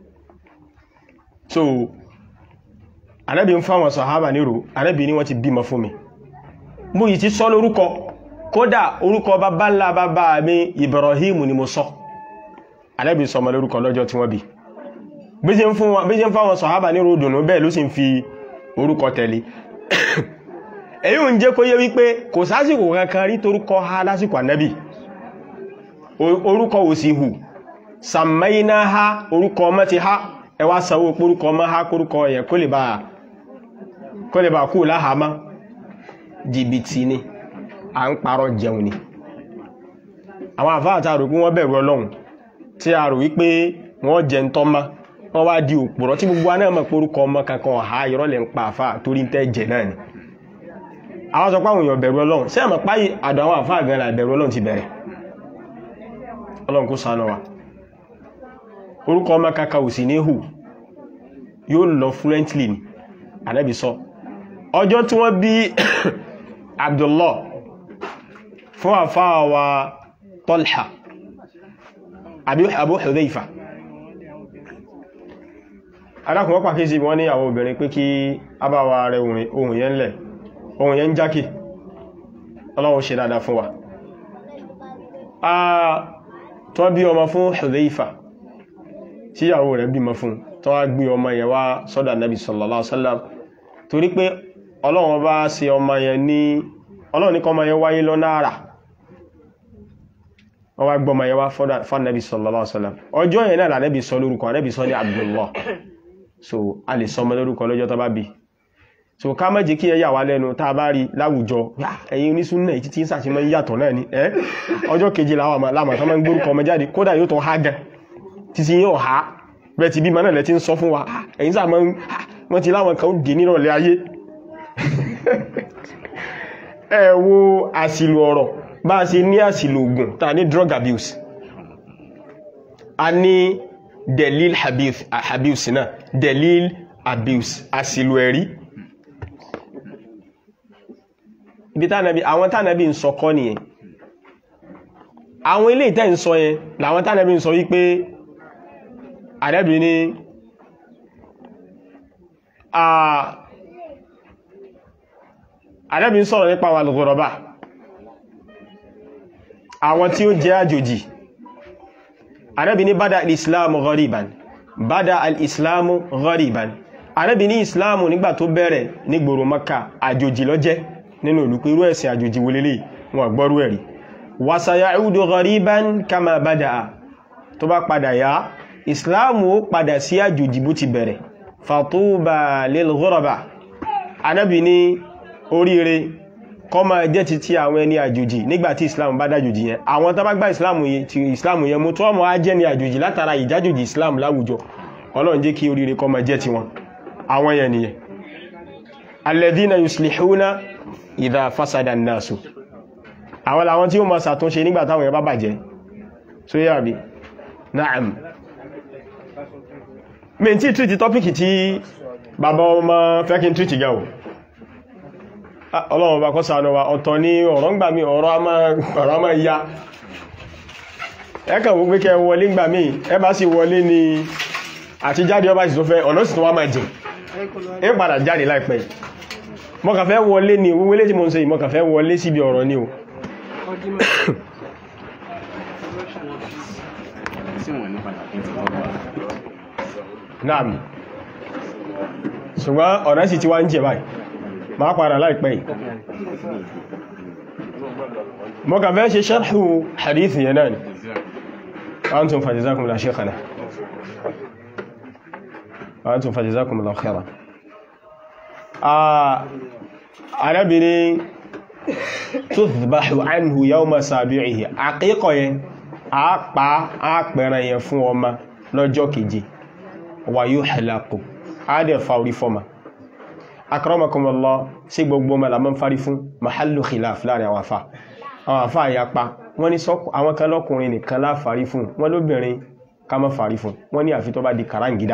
so anábì ń fáwọn sàhábà nírò anábì ní wọ́n ti bímọ fún mi mú yìí ti sọ lórúkọ kódà orúkọ bàbá ńlá bàbá mi Ibrahim ni mo sọ anábì sọmọ lórúkọ lọ́jọ́ tí wọ́n bí bí ṣe ń fáwọn sàhábà nírò dùnú bẹ́ẹ̀ ló sì ń fi orúkọ tẹ̀lé èyí ń jẹ́ kó yé wípé kò sásìkò kankan rí torúkọ ha lásìkò ànábì orúkọ ò sí hù sàmẹ́iná ha orúkọ ọmọ ti ha ẹwà sanwó porúkọ ọmọ ha kórúkọ yẹn kó lè bá kú láhàámá jìbìtì ni à ń parọ́ jẹun ni àwọn àfáàtà rò pé wọ́n bẹ̀rù ọlọ́run tí a rò wípé wọ́n jẹ ń tọ́má wọ́n wá di òpùrọ́ tí gbogbo aná mọ̀ porúkọ ọmọ kankan ọ̀há ìrọ́lẹ̀ ń pa àfá torí tẹ́ jẹ náà ni àwọn sọ pé àwọn èèyàn bẹ̀rù ọlọ́run sí àmọ́ páyì àdọ̀ àwọn àfá àgbẹ̀rẹ̀ àbẹ̀rù ọlọ́run ti bẹ̀rẹ̀ ọlọ́run kó ṣàánú wa orúkọ ọmọ kankan ò sì ní hù yóò lọ fluently ni ànábì sọ ọjọ́ tí wọ́n bí Abdullah fún àfá wa Talha Abu Hudhayfa alákùn wọ́n pàkíyèsí wọ́n ní àwọn obìnrin pé kí abáwa rẹ̀ ohun yẹn lẹ̀ ohun yẹn jákè ọlọ́run ṣe dáadáa fún wa a tó bí ọmọ fún Hudhayfa tí ìyàwó rẹ̀ bímọ fún tó wá gbé ọmọ yẹn wá sọ́dọ̀ Nabi sallallahu alaihi wasallam torí pé ọlọ́run bá ṣe ọmọ yẹn ní ọlọ́run ní kọ́ ọmọ yẹn wáyé lọ náàrà wọ́n wá gbọ́mọ yẹn wá fún Nabi sallallahu alaihi wasallam ọjọ́ yẹn náà lànẹ́bì sọ lórúkọ Nabi sọ ní Abdullah so a lè sọmọ lórúkọ lọ́jọ́ tó bá bí so ká má jẹ́ kí ẹ yà wá lẹ́nu tá a bá rí láwùjọ ẹ̀yin onísúnnà ìtí tí ń sàṣímọ́ yàtọ̀ náà ni ẹ́ ọjọ́ kejì láàmà tó máa ń gbórúkọ ọmọ jáde kódà yóò tó há gan títí yóò há bẹ́ẹ̀ ti bí mọ́ náà lẹ́ ti ń sọ fún wa ẹ̀yin sáà wọ́n ti láwọn kan dì nírọ̀lẹ́ ayé ẹ wo àsìlò ọ̀rọ̀ bá a ṣe ní àsìlò ògùn tá ní drug abuse a ní delil abuse náà delil abuse àsìlò ẹ̀rí ibi tánàbí àwọn tánàbí ń sọ kọ́ nìyẹn àwọn ilé ìtẹ́ ń sọ yẹn làwọn tánàbí ń sọ wípé àdẹ́bì ní àdẹ́bì ń sọ̀rọ̀ nípa wà lọ́gọ́rọ̀bá àwọn tí ó jẹ́ àjòjì àdẹ́bì ní bada al-islamu ghariban bada al-islamu ghariban àdẹ́bì ní islamu nígbà tó bẹ̀rẹ̀ ní gbòrò maka àjòjì ló jẹ́ nínú ìlú pé irú ẹ̀sìn àjòjì wọlélé wọn gbọ́rú ẹ̀rí wasayaudu ghariban kama bada'a tó bá padà yá ìsìláàmù ó padà sí àjòjì bó ti bẹ̀rẹ̀ fatuba lil ghuraba anábì ní oríire kọ́ máa jẹ́ ti ti àwọn ẹni àjòjì nígbàtí ìsìláàmù bá dájòjì yẹn àwọn tó bá gbá ìsìláàmù yẹn mú tó ọmọ á jẹ́ ni àjòjì látara ìjájòjì ìsìláàmù láwùjọ ọlọ́run jẹ́ kí oríire kọ́ máa jẹ́ ti wọn àwọn yẹn nìyẹn alladhina yuslihuna ìdá fásádà náàsù àwọn làwọn tí ó ma ṣàtúnṣe nígbà táwọn èèyàn bá bàjẹ́ so yá bí na'am mi tí tríti tọ́pìkì tí bàbá ọmọ fẹ́kín tríti gáwò ọlọ́run bá kọ́ ṣàánú wa ọ̀tọ̀ ní ọ̀rọ̀ ń gbà mí ọ̀rọ̀ a máa ya ẹkà wó pé kẹ wọlé gbà mí ẹ bá sì wọlé ni àti jáde ọba sì tó fẹ́ ọ̀nà sì tó wá máa jìn ẹ padà jáde láìpẹ́ yìí mọ́kànfẹ́ wọlé ní wíwélé tí mo ń ṣe ìmọ́kànfẹ́ wọlé síbi ọ̀rọ̀ ní o naam ṣùgbọ́n ọ̀rẹ́ sì ti wá ń jẹ báyìí máa padà láìpẹ́ yìí mọ́kànfẹ́ ṣe sharhu hadith yẹn náà ni antum fajazakum la shaykhana antum fajazakum la khairan arábìnrin tó zùbáhù ánìhù yawma sàbíìhì àkíkọ̀ yẹn a pa á pẹ̀rẹ̀ yẹn fún ọmọ lọ́jọ́ keje wà yóò hẹ̀lápò a dẹ̀ fa orí fọ́mà akramakumullah sí gbogbo ọmọ lamọ́ fárí fún mahallu khilaf láàrin àwọn afá àwọn afá àyapa wọ́n ní àwọn kan lọ́kùnrin nìkan láfàrí fún wọ́n lóbìnrin ká má fàrí fún wọ́n ní àfi tó bá di kàráǹgídá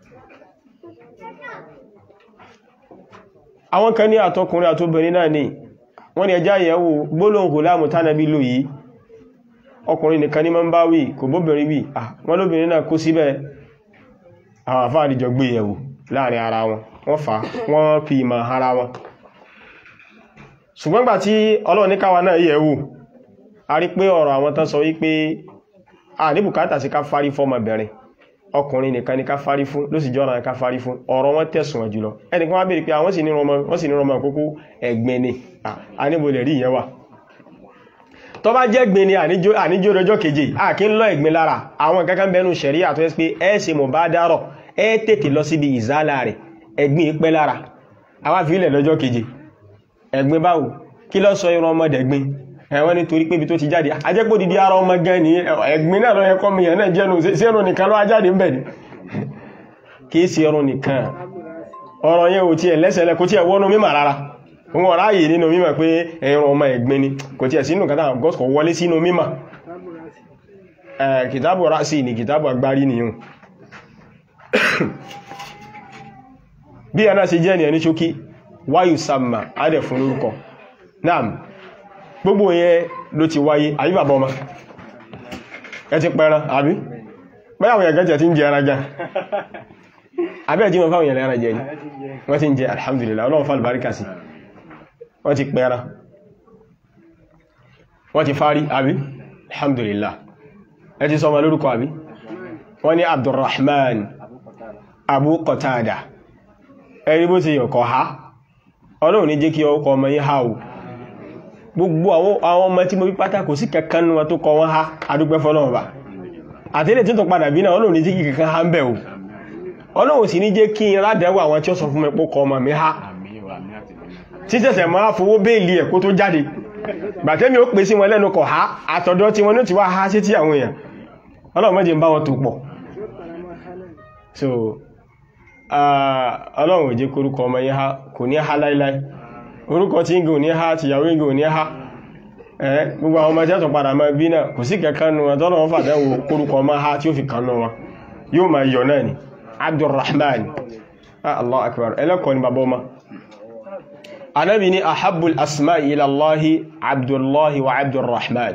àwọn kan ní àtọkùnrin àtóbìnrin náà ní wọ́n ní ẹjá ìyẹ̀wò gbólóhùn gùlámù tánàbí lò yìí ọkùnrin nìkan ní ma ń bá wí kò bóbìnrin wí wọ́n lóbìnrin náà kó síbẹ̀ àwọn àfáà àdìjọ gbé ìyẹ̀wò láàrin ara wọn wọ́n fà wọ́n fi ìmọ̀ ara wọn ṣùgbọ́n gbà tí Ọlọ́run ní káwa náà yẹ̀wò a rí pé ọ̀rọ̀ àwọn tán sọ wípé a ní bùkátà sí ká fárí fọ́mọbìnrin ọkùnrin nìkan ni ká fárí fún ló sì jọ́ra ká fárí fún ọ̀rọ̀ wọn tẹ̀sùn wọn jùlọ ẹnìkan wá bèèrè pé àwọn sì ní rọmọ wọ́n sì ní rọmọ kókó ẹ̀gbin ni a níbo lè rí ìyẹn wà tó bá jẹ́ gbin ni àníjó rọjọ́ keje a kí ń lọ ẹ̀gbin lára àwọn kankan bẹnu ṣẹ̀rí àtọ́ ẹ́sì pé ẹ ṣe mọ̀ bá dárọ̀ ẹ tètè lọ síbi ìzálà rẹ̀ ẹ̀gbin pẹ́ lára àwa fi ilẹ̀ lọ́jọ́ keje ẹ̀gbin báwo kí ló sọ irun ọmọdé gbin ẹ̀wọ́n ní torí pé ibi tó ti jáde ajẹ́pọ̀ dídí ara ọmọ gan ni ẹ̀gbin náà lọ yẹ kọ́ mi yẹn náà jẹ́nu sí ẹrùn nìkan ló ajáde ń bẹ̀ ni kìí sí ẹrùn nìkan ọ̀rọ̀ yẹn ò tiẹ̀ lẹ́sẹ̀lẹ̀ kò tiẹ̀ wọ́nú mímọ̀ rárá wọn ọ̀rá yìí nínú mímọ̀ pé ẹ̀rùn ọmọ ẹ̀gbin ni kò tiẹ̀ sínú kátà gọ́sùkọ̀ wọlé sínú mímọ̀ kìtàbù rásì ni kìtàbù agbárí nìyàn bí ẹ̀nà ṣe jẹ́ ni ẹni ṣókí wáyù sàmà adẹ̀ fún lórúkọ náà gbogbo yẹn ló ti wáyé àbí bàbá ọmọ ẹ ti pẹran àbí báyàwó yẹn gẹ́jẹ̀ tí ń jẹ ẹran gan àbí ẹ̀jí wọn fáwọn yẹn ẹran jẹ ni wọ́n ti ń jẹ alhamdulillah ọlọ́run fà lùbáríkà sí wọ́n ti pẹran wọ́n ti fárí àbí alhamdulillah ẹ ti sọmọ lórúkọ àbí wọ́n ní abdurrahman abu qatada ẹni bó ti yọ̀kọ̀ ha ọlọ́run ní jẹ́ kí ọkọ̀ ọmọ yín ha o gbogbo àwọn ọmọ tí mo bí pátá kò sí kankan wọn tó kọ wọn ha adúgbẹ́ fọ́lọ́run bá àtẹ́lẹ̀ tí tó padà bí náà ọlọ́run ní jẹ́ kí kankan ha ń bẹ̀ o ọlọ́run sì ní jẹ́ kí n rádẹ́wọ̀ àwọn tí ó sọ fún mi pó kọ ọmọ mi ha títẹ̀sẹ̀ máa fowó béèlì ẹ̀ kó tó jáde gbàtẹ́mi ó pè sí wọn lẹ́nu kọ̀ ha àtọ̀dọ̀ tí wọn ní ti wá ha sí tí àwọn èèyàn ọlọ́run mọ́jẹ ń bá wọn tó pọ̀ so ọlọ́run ò jẹ́ korúkọ ọmọ yẹn ha kò ní ha láíláí orúkọ tí ń gò ní ha ti yàwó ń gò ní ha ẹ́ gbogbo àwọn ọmọ jẹ́tọ̀ padà máa bí náà kò sí kẹ́kẹ́ nù wọn tọ́lọ̀ wọn fàdẹ́wò korúkọ ọmọ ha tí ó fi kàn wọn yóò máa yọ náà ni abdulrahman allah akbar ẹlẹ́kọ̀ọ́ ni bàbá ọmọ anábi ni ahabbul asma ila allahi abdullahi wa abdulrahman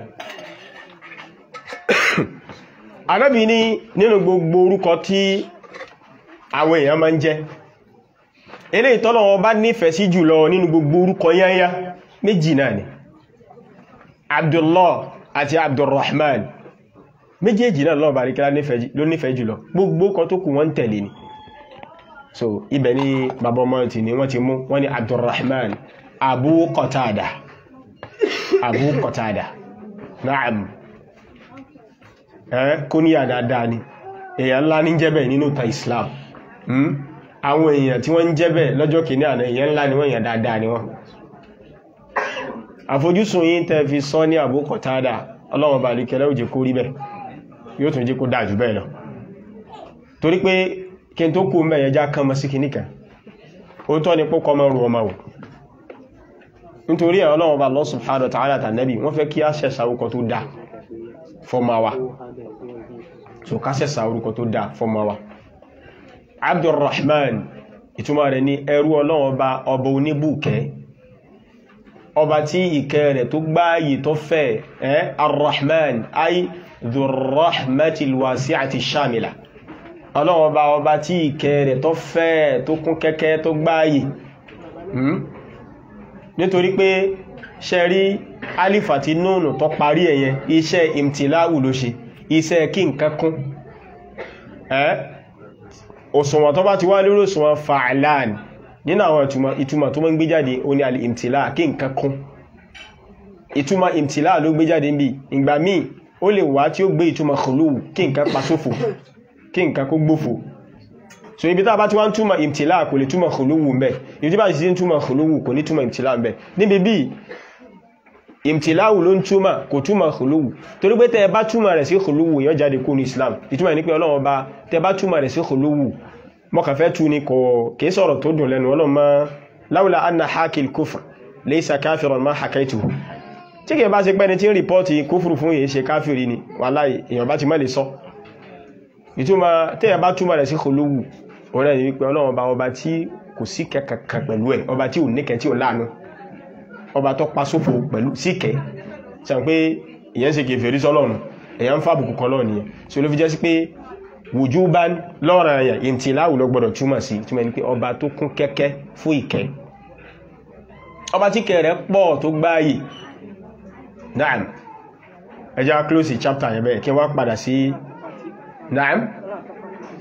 anábi ni nínú gbogbo orúkọ tí àwọn èèyàn máa ń jẹ́ ilé ìtọ́lọ̀wọ́ bá nífẹ̀ẹ́ sí jùlọ nínú gbogbo orúkọ yányá méjì náà ni abdullah àti abdulrahman méjèèjì náà lọ́wọ́ bá rí kílá ló nífẹ̀ẹ́ jùlọ gbogbo kan tó kù wọ́n tẹ̀lé ni so ibẹ̀ ni bàbá ọmọ ti ni wọ́n ti mú wọ́n ni abdulrahman abu qatada abu qatada na'am ẹ́ kó ní àdáadáa ni èèyàn ńlá ní jẹ́bẹ̀ nínú ta islam àwọn èèyàn tí wọ́n ń jẹ́bẹ̀ lọ́jọ́ kìíní àná èèyàn ńlá ni wọ́n èèyàn dáadáa ni wọ́n àfojúsùn yí tẹ́ fi sọ ní Abu Qatada ọlọ́wọ̀n bá líkẹlẹ́ òjè kó rí bẹ́ yóò tún jẹ́ kó dáa jù bẹ́ẹ̀ lọ torí pé kí n tó kú mẹ́yẹ já kán mọ́ sí kìíní kan ó tọ́ ni pọ́kọ́ mọ́ rú ọmọ wò nítorí ẹ̀ ọlọ́wọ̀n bá Allah subhanahu wa ta'ala tànẹ́bì wọ́n fẹ́ kí á ṣẹ̀ṣà orúkọ tó dáa fọ́mà wa so ká ṣẹ̀ṣà orúkọ tó dáa fọ́mà wa Abdurrahman ìtumọ̀ rẹ̀ ní ẹrú ọlọ́wọ̀n ọba ọba oníbùkẹ́ ọba tí ìkẹ́ rẹ̀ tó gbáyì tó fẹ́ ẹ́ arrahman ay dhurrahmatil wasi'ati shamila ọlọ́wọ́n ọba ọba tí ìkẹ́ rẹ̀ tó fẹ́ tó kún kẹ́kẹ́ tó gbáyì nítorí pé ṣe rí alif àti núnù tó parí ẹ̀yẹn iṣẹ́ imtiláwù ló ṣe iṣẹ́ kí nǹkan kún ẹ́ òṣùwọ̀n tó bá ti wá lórí òṣùwọ̀n fa'alan nínú àwọn ìtumọ̀ tó mọ́ ń gbé jáde ó ní alìmtìlá kí nǹkan kún ìtumọ̀ ìmtìlá ló gbé jáde ń bí ìgbà míì ó lè wá tí ó gbé ìtumọ̀ khuluw kí nǹkan pasófò kí nǹkan kó gbófò so ibi tá bá ti wá ń túmọ̀ ìmtìlá kò lè túmọ̀ khuluw ń bẹ ibi tí bá ti ń túmọ̀ khuluw kò ní túmọ̀ ìmtìlá ń bẹ níbi bí ìmtìlá ló ń túmọ̀ kò túmọ̀ khuluw torí pé tẹ́ bá túmọ̀ rẹ̀ sí khuluw yọ jáde kó ní Islam ìtumọ̀ ní pé Ọlọ́run bá tẹ́ bá túmọ̀ rẹ̀ sí khuluw mọ́kànfẹ́ tú ní kò kìí sọ̀rọ̀ tó dùn lẹ́nu ọlọ́mọ láwùlá anna hakil kufr laysa kafiran ma hakaitu tí kìí bá ṣe pẹ́ni tí ń rìpọ́tì kúfùrù fún èyí ṣe káfìrí ni wàláhì èèyàn bá ti mọ́ lè sọ ìtumọ̀ tí ẹ bá túmọ̀ rẹ̀ sí kòlówù ọ̀rẹ́ ni wípé ọlọ́run ọba ọba tí kò sí kẹkẹkẹ pẹ̀lú ẹ̀ ọba tí ò níkẹ tí ò láàánú ọba tó pa sófo pẹ̀lú síkẹ sàn pé ìyẹn ṣe kèfèrí sọ́lọ́run èèyàn ń fàbùkù kan lọ́ọ̀ nìyẹn so ló fi jẹ́ sí pé wujuban lọ́rọ̀ ẹ̀yà ìntìláwù ló gbọ́dọ̀ túmọ̀ sí túmọ̀ ní pé ọba tó kún kẹ́kẹ́ fún ìkẹ́ ọba tí kẹ́ rẹ̀ pọ̀ tó gbáyì naam ẹjá close chapter yẹn bẹ́ẹ̀ kí wá padà sí naam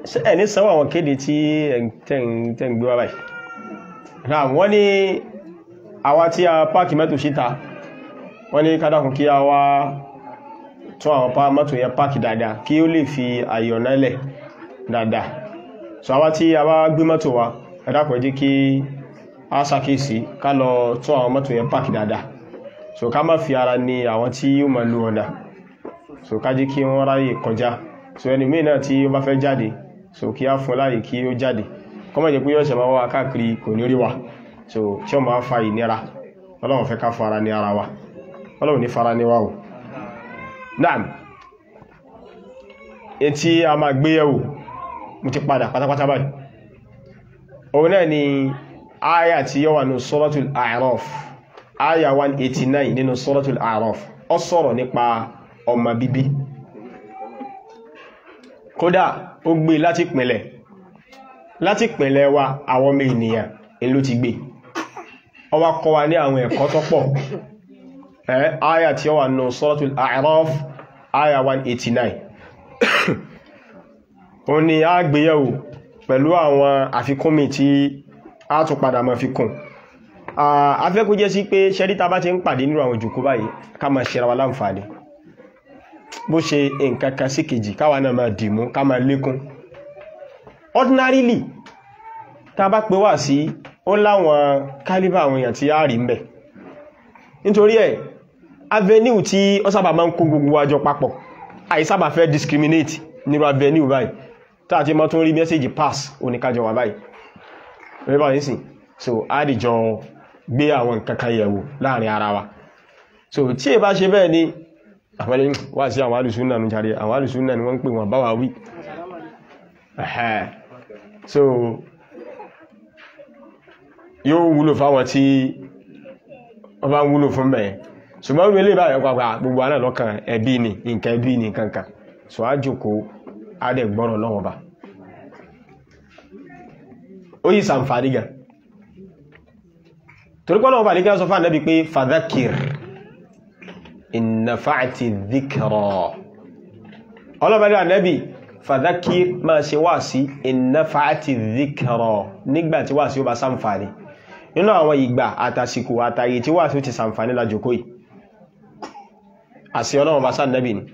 ẹni sanwó àwọn kéde tí tẹ́ ń gbé wá báyìí náà wọ́n ní àwa tí a páàkì mẹ́tò síta wọ́n ní kádàkùn kí a wá tún àwọn pa mọ́tò yẹn páàkì dáadáa kí ó lè fi àyọ̀nà lẹ̀ dáadáa so àwa tí a bá gbé mọ́tò wa ẹ dákun ẹ jẹ́ kí a ṣàkíyèsí ká lọ tún àwọn mọ́tò yẹn páàkì dáadáa so ká má fi ara ní àwọn tí ó máa lu ọ̀nà so ká jẹ́ kí wọ́n ráyè kọjá so ẹni míì náà tí ó bá fẹ́ jáde so kí á fún láyè kí ó jáde kọ́mọ̀ jẹ́ pé yọ́ ṣe máa wá káàkiri kò ní rí wa so tí ó máa fa ìnira ọlọ́run fẹ́ ká fara ní ara wa ọlọ́run ní fara ní wa o naam etí a máa gbé yẹ̀wò mo ti padà pátápátá báyìí òun náà ni aya tí yọ́ wà ní suratul A'raf aya 189 nínú suratul A'raf ó sọ̀rọ̀ nípa ọmọ bíbí kódà ó gbé láti pìnlẹ̀ láti pìnlẹ̀ wa àwọn ọmọ ènìyàn ìlú ti gbé ó wá kọ́ wa ní àwọn ẹ̀kọ́ tó pọ̀ ẹ́ aya tí ó wà ní suratul A'raf aya 189 ó ní a gbéyẹ̀wò pẹ̀lú àwọn àfikúnmi tí a tún padà máa fi kún afẹ́kú jẹ́ sí pé ṣẹ́ríta bá ti ń pàdé nínú àwọn ìjòkó báyìí ká máa ṣe ra wa láǹfààní bó ṣe nǹkan kan sí kejì káwa náà máa dìmú ká máa lékún ordinarily tá bá pé wà sí ó láwọn kálíbà àwọn èèyàn tí a rí ń bẹ̀ nítorí ẹ̀ avenue tí ó sábà máa ń kó gbogbo wájọ papọ̀ àìsábà fẹ́ discriminate nírú avenue báyìí tá àti mọ́ tó ń rí mẹ́sẹ̀jì pass oníkájọ wà báyìí rẹ́bà nísìn so àdìjọ gbé àwọn nǹkan kan yẹ̀wò láàrin ara wa so tí è bá ṣe bẹ́ẹ̀ ni àpẹẹlẹ wà sí àwọn alùsúnnà ní jàre àwọn alùsúnnà ni wọ́n ń pè wọ́n bá wà wí ẹ̀hẹ́ so yóò wúlò fáwọn tí wọ́n bá ń wúlò fún mẹ́ẹ̀ ṣùgbọ́n wílé báyẹ̀ pàpà gbogbo àná lọ́kàn ẹbí ni nǹkan ẹbí ni kankan so á jòkó á dẹ̀ gbọ́rọ̀ lọ́wọ́ bá ó yí sàǹfàní gan torípọ́lọ̀ ọba nígbà sọ fún ànábì pé fadhakir ìnàfààtì dhikra ọlọ́bàdà ànábì fadhakir máa ṣe wá sí ìnàfààtì dhikra nígbàtí wá sí ó bá sàǹfàní nínú àwọn ìgbà àtàsìkò àtàyè tí wá sí ó ti sàǹfàní lájòkó yìí àṣì ọlọ́run bá sáà nẹ́bì ni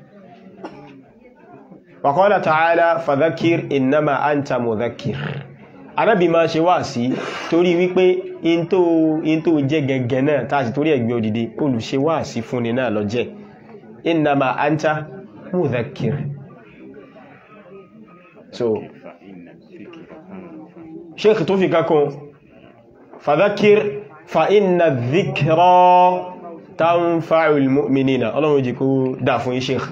wa qala ta'ala fadhakir innama anta mudhakir anábì máa ṣe wá sí torí wípé in tó jẹ́ gẹ̀gẹ̀ náà tàbí torí ẹgbẹ́ òdìdí olùṣe wá sí fúnni náà lọ jẹ́ innama anta mudhakir so sheikh tó fi kakun fadhakir fa inna dhikra tanfa'ul mu'minina ọlọ́run jí kó dá fún sheikh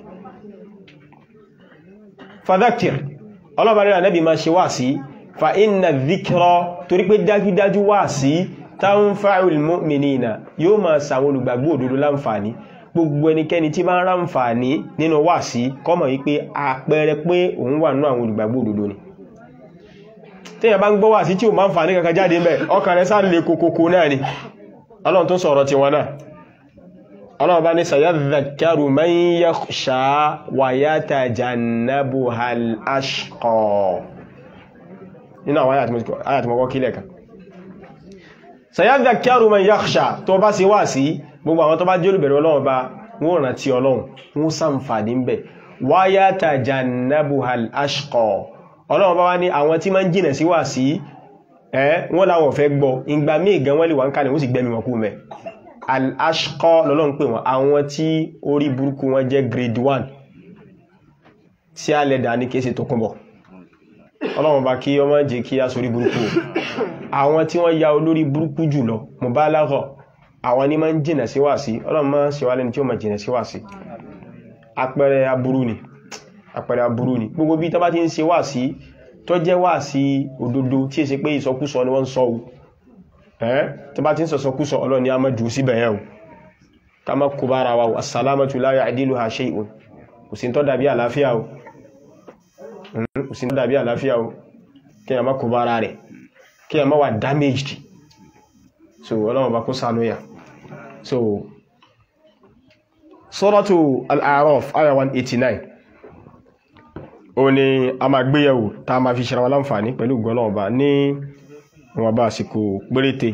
fadhakir ọlọ́bàrí ànábì máa ṣe wá sí fa inna dhikra torí pé dájúdájú wá sí tanfa'ul mu'minina yóò máa sàwọn olùgbàgbọ́ òdodo láǹfààní gbogbo ẹnikẹ́ni tí bá ń ráǹfààní nínú wá sí kọ́mọ̀ yí pé àpẹẹrẹ pé òun wà nínú àwọn olùgbàgbọ́ òdodo ni tíyàn bá ń gbọ́ wá sí tí ò máa ń fà ní kankan jáde mẹ́ ọkàn rẹ̀ sá lè kòkòkò náà ni ọlọ́run tó sọ̀rọ̀ ti wọn náà ọlọ́run bá ní sayadhakkaru man yakhsha wa yatajannabuhal ashqa nínú àwọn ayàtìmọ́kọ́ kílẹ̀ kan sayadhakkaru man yakhsha tó bá sí wá sí gbogbo àwọn tó bá jẹ́ olùbẹ̀rẹ̀ ọlọ́run bá wọ́n rántí ọlọ́run wọ́n ṣàǹfààní ń bẹ̀ wa yatajannabuhal ashqa ọlọ́run bá wá ní àwọn tí máa ń jìnà sí wá sí ẹ́ wọ́n láwọn fẹ́ gbọ́ ìgbà míì gan wọ́n lè wà ń kàlẹ̀ wọ́n sì gbẹ́mi wọn kú mẹ́ al-ashqa lọ́lọ́run pè wọ́n àwọn tí orí burúkú wọn jẹ́ grade 1 tí a lẹ́dà ní kéèsì tó kúnbọ̀ ọlọ́run bá kí ọmọ jẹ́ kí a sórí burúkú àwọn tí wọ́n ya olórí burúkú jùlọ mubalagha àwọn ní máa ń jìnà sí wá sí ọlọ́run máa ń ṣe wá lẹ́ni tí ó máa jìnà sí wá sí àpẹẹrẹ aburú ni àpẹẹrẹ aburú ni gbogbo bí tó bá ti ń ṣe wá sí tó jẹ́ wá sí òdodo tí è ṣe pé ìsọkúsọ ni wọ́n ń sọ o ẹ́ tó bá ti ń sọ̀sọkúsọ Ọlọ́run ni a má jù síbẹ̀ yẹn o ká má kó bára wa as-salamatu la ya'diluha shay'un kò sí tó dàbí àlàáfíà o kò sí tó dàbí àlàáfíà o kí a má kó bára rẹ̀ kí a má wà damaged so Ọlọ́run bá kó sánú yà so suratu al-A'raf aya 189 ó ní a máa gbéyẹ̀wò tá a máa fi ṣe wa láǹfààní pẹ̀lú gbọ́lọ́wọ́ bá ní wọn bá àsìkò péréte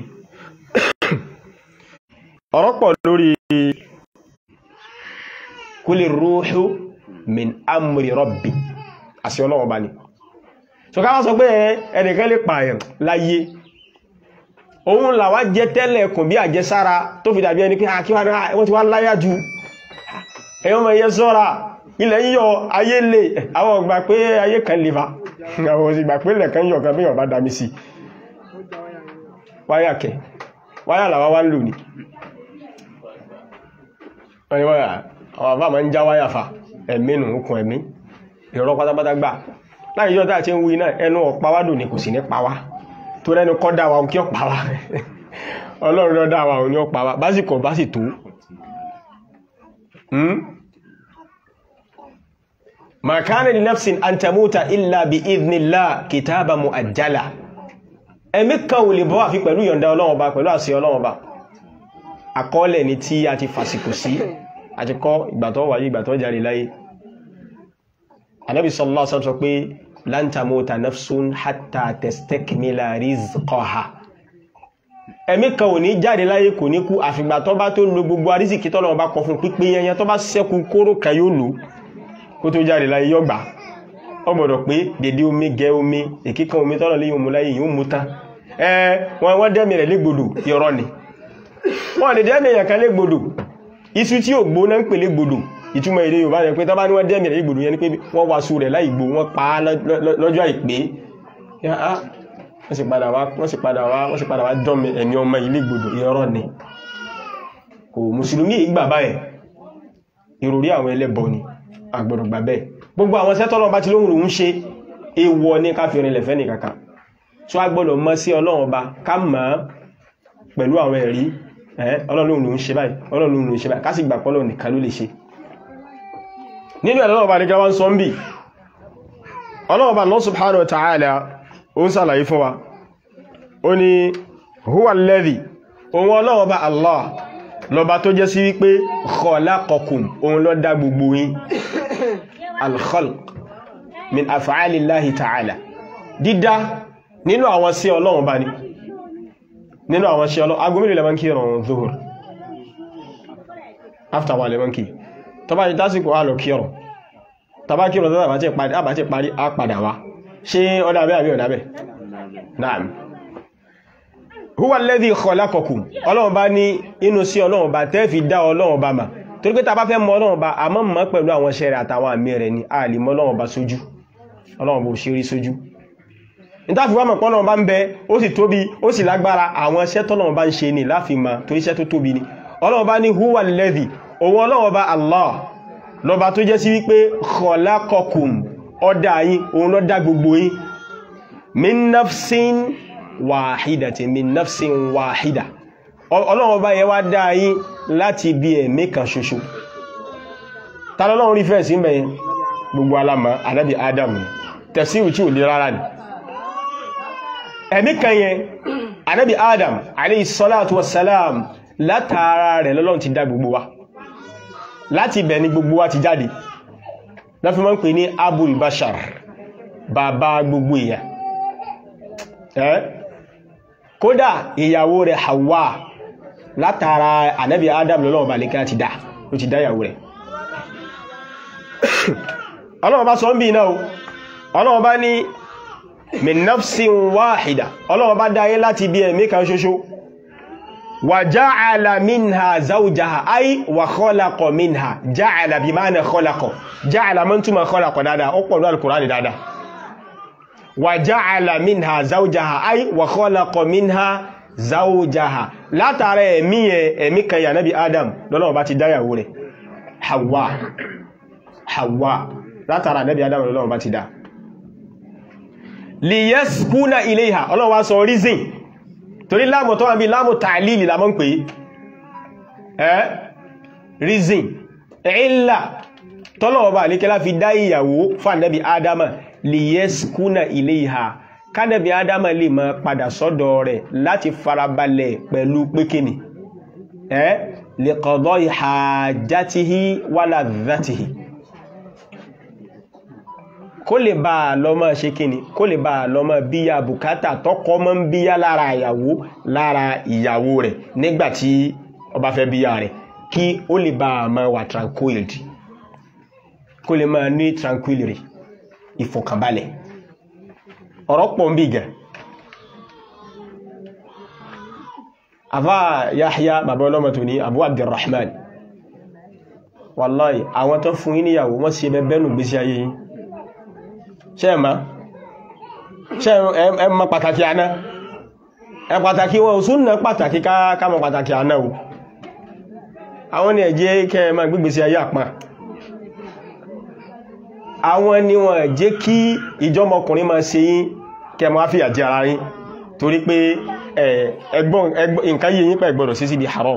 ọ̀rọ̀ pọ̀ lórí kúlì rúhù min amri rabbi àṣẹ ọlọ́wọ́ bá ní so ká wọ́n sọ pé ẹnìkan lè pààyàn láyé òun làwá jẹ tẹ́lẹ̀ kùn bí àjẹsára tó fi dàbí ẹni pé wọ́n ti wá láyá ju ẹ̀yọ́n mọ̀ iye sọ́ra ilẹ̀ yíyọ ayé lè àwọn ọgbà pé ayé kan lè fa àwọn òsìgbà pé ilẹ̀ kan yọ kan bí ọba dámi sí wáyà kẹ wáyà làwá wá ń lò ní àwọn àbá ma ń já wáyà fa ẹ̀mí nù okùn ẹ̀mí ìrọ́ pátápátá gbà láì yọ́ tàà tí ń wí náà ẹnu ọ̀pá wádùn ní kò sí ní pàwá tó rẹ́nu kọ́ dáwà kí ọ pàwá ọlọ́run lọ dáwà òní ọ pàwá básìkò bá sì tó ma kana li nafsin an tamuta illa bi idhnillah kitaba muajjala ẹ̀mí kan ò lè bọ́ àfi pẹ̀lú yọ̀ǹda ọlọ́run ọba pẹ̀lú àṣẹ ọlọ́run ọba àkọọ́lẹ̀ ni tí a ti fàsìkò sí àti kọ́ ìgbàtọ́ wáyé ìgbàtọ́ jáde láyé anábi sallallahu alaihi wasallam sọ pé lan tamuta nafsun hatta tastakmila rizqaha ẹ̀mí kan ò ní jáde láyé kò ní kú àfìgbà tó bá tó lo gbogbo arísìkí tọ́lọ́run bá kọ fún pípé yẹnyẹn tó bá ṣẹ́kù kóró kan yóò lò kó tó jáde láyé yóò gbà ó gbọ́dọ̀ pé dédé omi gẹ omi èkíkan omi tọ́lọ̀ lè yóò mú láyé yóò mú tán ẹ wọ́n wọ́n dẹ́mi rẹ̀ légbodò yọrọ ni wọ́n lè dẹ́mi èèyàn kan légbodò iṣu tí ò gbóná ń pè légbodò ìtumọ̀ èdè Yorùbá rẹ̀ pé tọ́bá ní wọ́n dẹ́mi rẹ̀ légbodò yẹn ni pé wọ́n wá sú rẹ̀ láì gbó wọ́n pa á lọ́jọ́ àìpé wọ́n sì padà wá wọ́n sì padà wá wọ́n sì padà wá dán ẹ̀mí ọmọ ilé gbodò yọrọ ni kò mùsùlùmí ìgbà báyẹ̀ ìròrí àwọn ẹlẹ́bọ ni àgbọ̀dọ̀ gbà bẹ́ẹ̀ gbogbo àwọn sẹ́tọ́lọ́ bá ti lóhun òun ṣe èèwọ̀ ní ká fi rinlẹ̀ fẹ́ nìkàkà tó a gbọ́dọ̀ mọ̀ sí ọlọ́run ọba ká mọ̀ pẹ̀lú àwọn ẹ̀rí ọlọ́run òun ṣe báyìí ọlọ́run òun ṣe báyìí ká sì gbà pọ́lọ̀ nìkan ló lè ṣe nínú ẹ̀lọ́run ọba nìkan wá ń sọ ń bì ọlọ́run ọba Allah subhanahu wa ta'ala ó ń sàlàyé fún wa ó ní huwa alladhi òun ọlọ́run ọba Allah lọba tó jẹ́ sí wípé khalaqakum òun ló dá gbogbo yín al-khalq min af'alillahi ta'ala dídá nínú àwọn sí ọlọ́run bá ní nínú àwọn sí ọlọ́run agbómìnì lẹ́mọ́ kí ọ̀rọ̀ zuhur after wà lẹ́mọ́ kí tó bá ní tásìkò àlọ́ kí ọ̀rọ̀ tàbá kí ọ̀rọ̀ àbájẹ́ parí á padà wá ṣe ọdábẹ́ àbí ọ̀dábẹ́ naam huwa alladhi khalaqakum ọlọ́run bá ní inú sí ọlọ́run bá tẹ́ fi dá ọlọ́run bá mà torí pé ta bá fẹ́ mọ̀ ọlọ́run bá a mọ́ mọ́ pẹ̀lú àwọn iṣẹ́ rẹ̀ àtàwọn àmì rẹ̀ ni a lè mọ̀ ọlọ́run bá sójú ọlọ́run bó ṣe rí sójú nítàfi wá mọ̀ pé ọlọ́run bá ń bẹ ó sì tóbi ó sì lágbára àwọn iṣẹ́ tọ́lọ́run bá ń ṣe ni láfi mọ̀ torí iṣẹ́ tó tóbi ni ọlọ́run bá ní huwa alladhi òun ọlọ́run bá Allah lọ́ba tó jẹ́ sí wípé khalaqakum ọdá yín òun ló dá gbogbo yín min nafsin wàhídàtí min nafsin wàhídà ọlọ́run ọba yẹ wá dá yín láti bí ẹ̀mí kan ṣoṣo tàlọ́lọ́run rí fẹ́ẹ̀sí mẹ́yìn gbogbo alamá anábi adam tẹ̀síwù tí ò lè rárá ni ẹ̀mí kan yẹn anábi adam alayhi salatu wassalam látara rẹ̀ lọ́lọ́run ti dá gbogbo wa láti bẹ̀ ni gbogbo wa ti jáde láfi mọ́ ń pè ní abul bashar bàbá gbogbo èèyàn ẹ́ kódà ìyàwó rẹ̀ Hawa látara ànábì Adam lọ́lọ́wọ́ bá lékẹ́ ti dá ló ti dá ìyàwó rẹ̀ ọlọ́wọ́ bá sọ ń bí iná o ọlọ́wọ́ bá ní min nafsin wáhìdà ọlọ́wọ́ bá dáyé láti bí ẹ̀mí kan ṣoṣo wa ja'ala minha zawjaha ay wa khalaqa minha ja'ala bí máa na khalaqa ja'ala mọ́ túnmọ̀ khalaqa dáadáa ó pọ̀ ní al-Qur'ani dáadáa wa ja'ala minha zawjaha ay wa khalaqa minha zawjaha látara ẹ̀mí ẹ̀mí kan yà nábi adam lọ́lọ́wọ́ bá ti dáyàwó rẹ̀ hawa hawa látara nábi adam lọ́lọ́wọ́ bá ti dá liyaskuna ilayha ọlọ́wọ́ sọ reason torí láàmù tó wà bí láàmù ta'lili la mọ́ ń pè ẹ́ reason ìlà tọ́lọ́wọ́ bá alékẹ́lá fi dá ìyàwó fún nábi adama liyaskuna ilayha kánàbí adama lè máa padà sọ́dọ̀ rẹ̀ láti farabalẹ̀ pẹ̀lú pékìní ẹ́ li qada'i hajatihi wa ladhatihi kó lè bá a lọ́mọ ṣe kíni kó lè bá a lọ́mọ bíyà bùkátà tọkọ mọ́ ń bíyà lára ìyàwó lára ìyàwó rẹ̀ nígbàtí ó bá fẹ́ bíyà rẹ̀ kí ó lè bá a máa wà tranquility kó lè máa ní tranquility ìfọ̀kànbalẹ̀ ọ̀rọ̀ pọ̀ ń bí gẹ̀ àfá Yahya bàbá ọlọ́mọ tó ní Abu Abdurrahman wallahi àwọn tó fún yín níyàwó wọ́n sí ẹbẹ́ bẹ́nu gbésí ayé yín ṣe ẹ̀má ṣe ẹ̀mà pàtàkì àná ẹ pàtàkì wọn òsùn náà pàtàkì ká mọ̀ pàtàkì àná o àwọn ni ẹ̀jẹ́ kẹ́ ẹ máa gbígbésí ayé àpá àwọn ni wọ́n jẹ́ kí ìjọmọkùnrin máa ṣe yín kẹ́ máa fìyà jẹ ara yín torí pé ẹgbọ́n nǹkan yìí yín pẹ̀ gbọ́dọ̀ sí sí di haram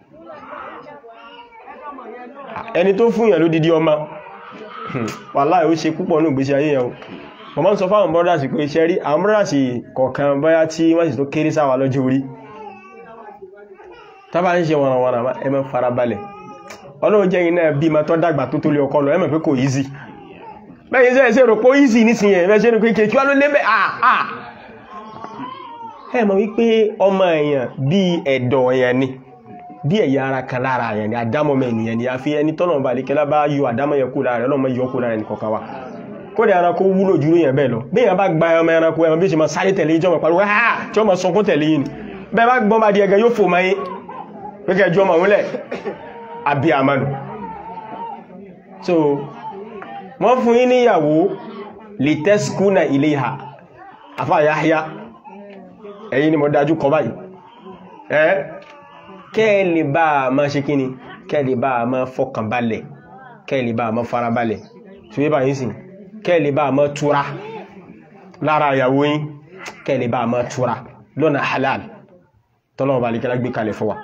ẹni tó fún yàn ló dídí ọmọ wàláhì ó ṣe púpọ̀ ní ìgbésí ayé yẹn wọ́n máa ń sọ fáwọn brothers pé ṣe rí àwọn brothers kọ̀ọ̀kan báyá tí wọ́n sì tó kéré sáwà lọ́jọ́ orí tábà ń ṣe wọ̀nàwọ̀nà ẹ máa farabalẹ̀ ọlọ́run jẹ́ iná bí ma tọ́ dàgbà tó tó lé ọkọ lọ ẹ mọ̀ pé kò easy bẹ́yìn sẹ́ ẹ̀ṣẹ́ rò pó easy nísìnyẹ̀ ẹ̀ṣẹ́ rò kéèkéé kí wá ló lé mẹ́ àà ẹ mọ̀ wípé ọmọ èèyàn bí ẹ̀dọ̀ èèyàn ni bí ẹ̀yà ara kan lára èèyàn ni àdámọ́mọ̀ ènìyàn ni a fi ẹni tọ́nà bá lè kẹ́lá bá yọ àdámọ́ yẹn kú lára ọlọ́mọ yọ kú lára ẹni kọ̀ọ̀kan wa kódà ẹranko wúlò jù yẹn bẹ́ẹ̀ lọ bí èèyàn bá gba ọmọ ẹranko ẹran bí ó ṣe máa sáré tẹ̀lé ìjọba pariwo ha tí ó máa sọkún tẹ̀lé yìí ni bẹ́ẹ̀ bá gbọ́n bá di ẹgẹ yóò fò máa yín gẹ́gẹ́ jọ máa wúlẹ̀ àbí àmánu so wọ́n fún yín níyàwó lè tẹ́skúnà ilé ìhà àfáà Yahya ẹ̀yin ni mo dájú kọ báyìí ẹ́ kẹ́ẹ̀lì bá a máa ṣe kíni kẹ́ẹ̀lì bá a máa fọkànbalẹ̀ kẹ́ẹ̀lì bá a máa farabalẹ̀ tí wé báyìí sí kẹ́ẹ̀lì bá a máa túra lára ìyàwó yín kẹ́ẹ̀lì bá a máa túra lọ́nà halal tọ́lọ́wọ́ bá lè gbé kalẹ̀ fún wa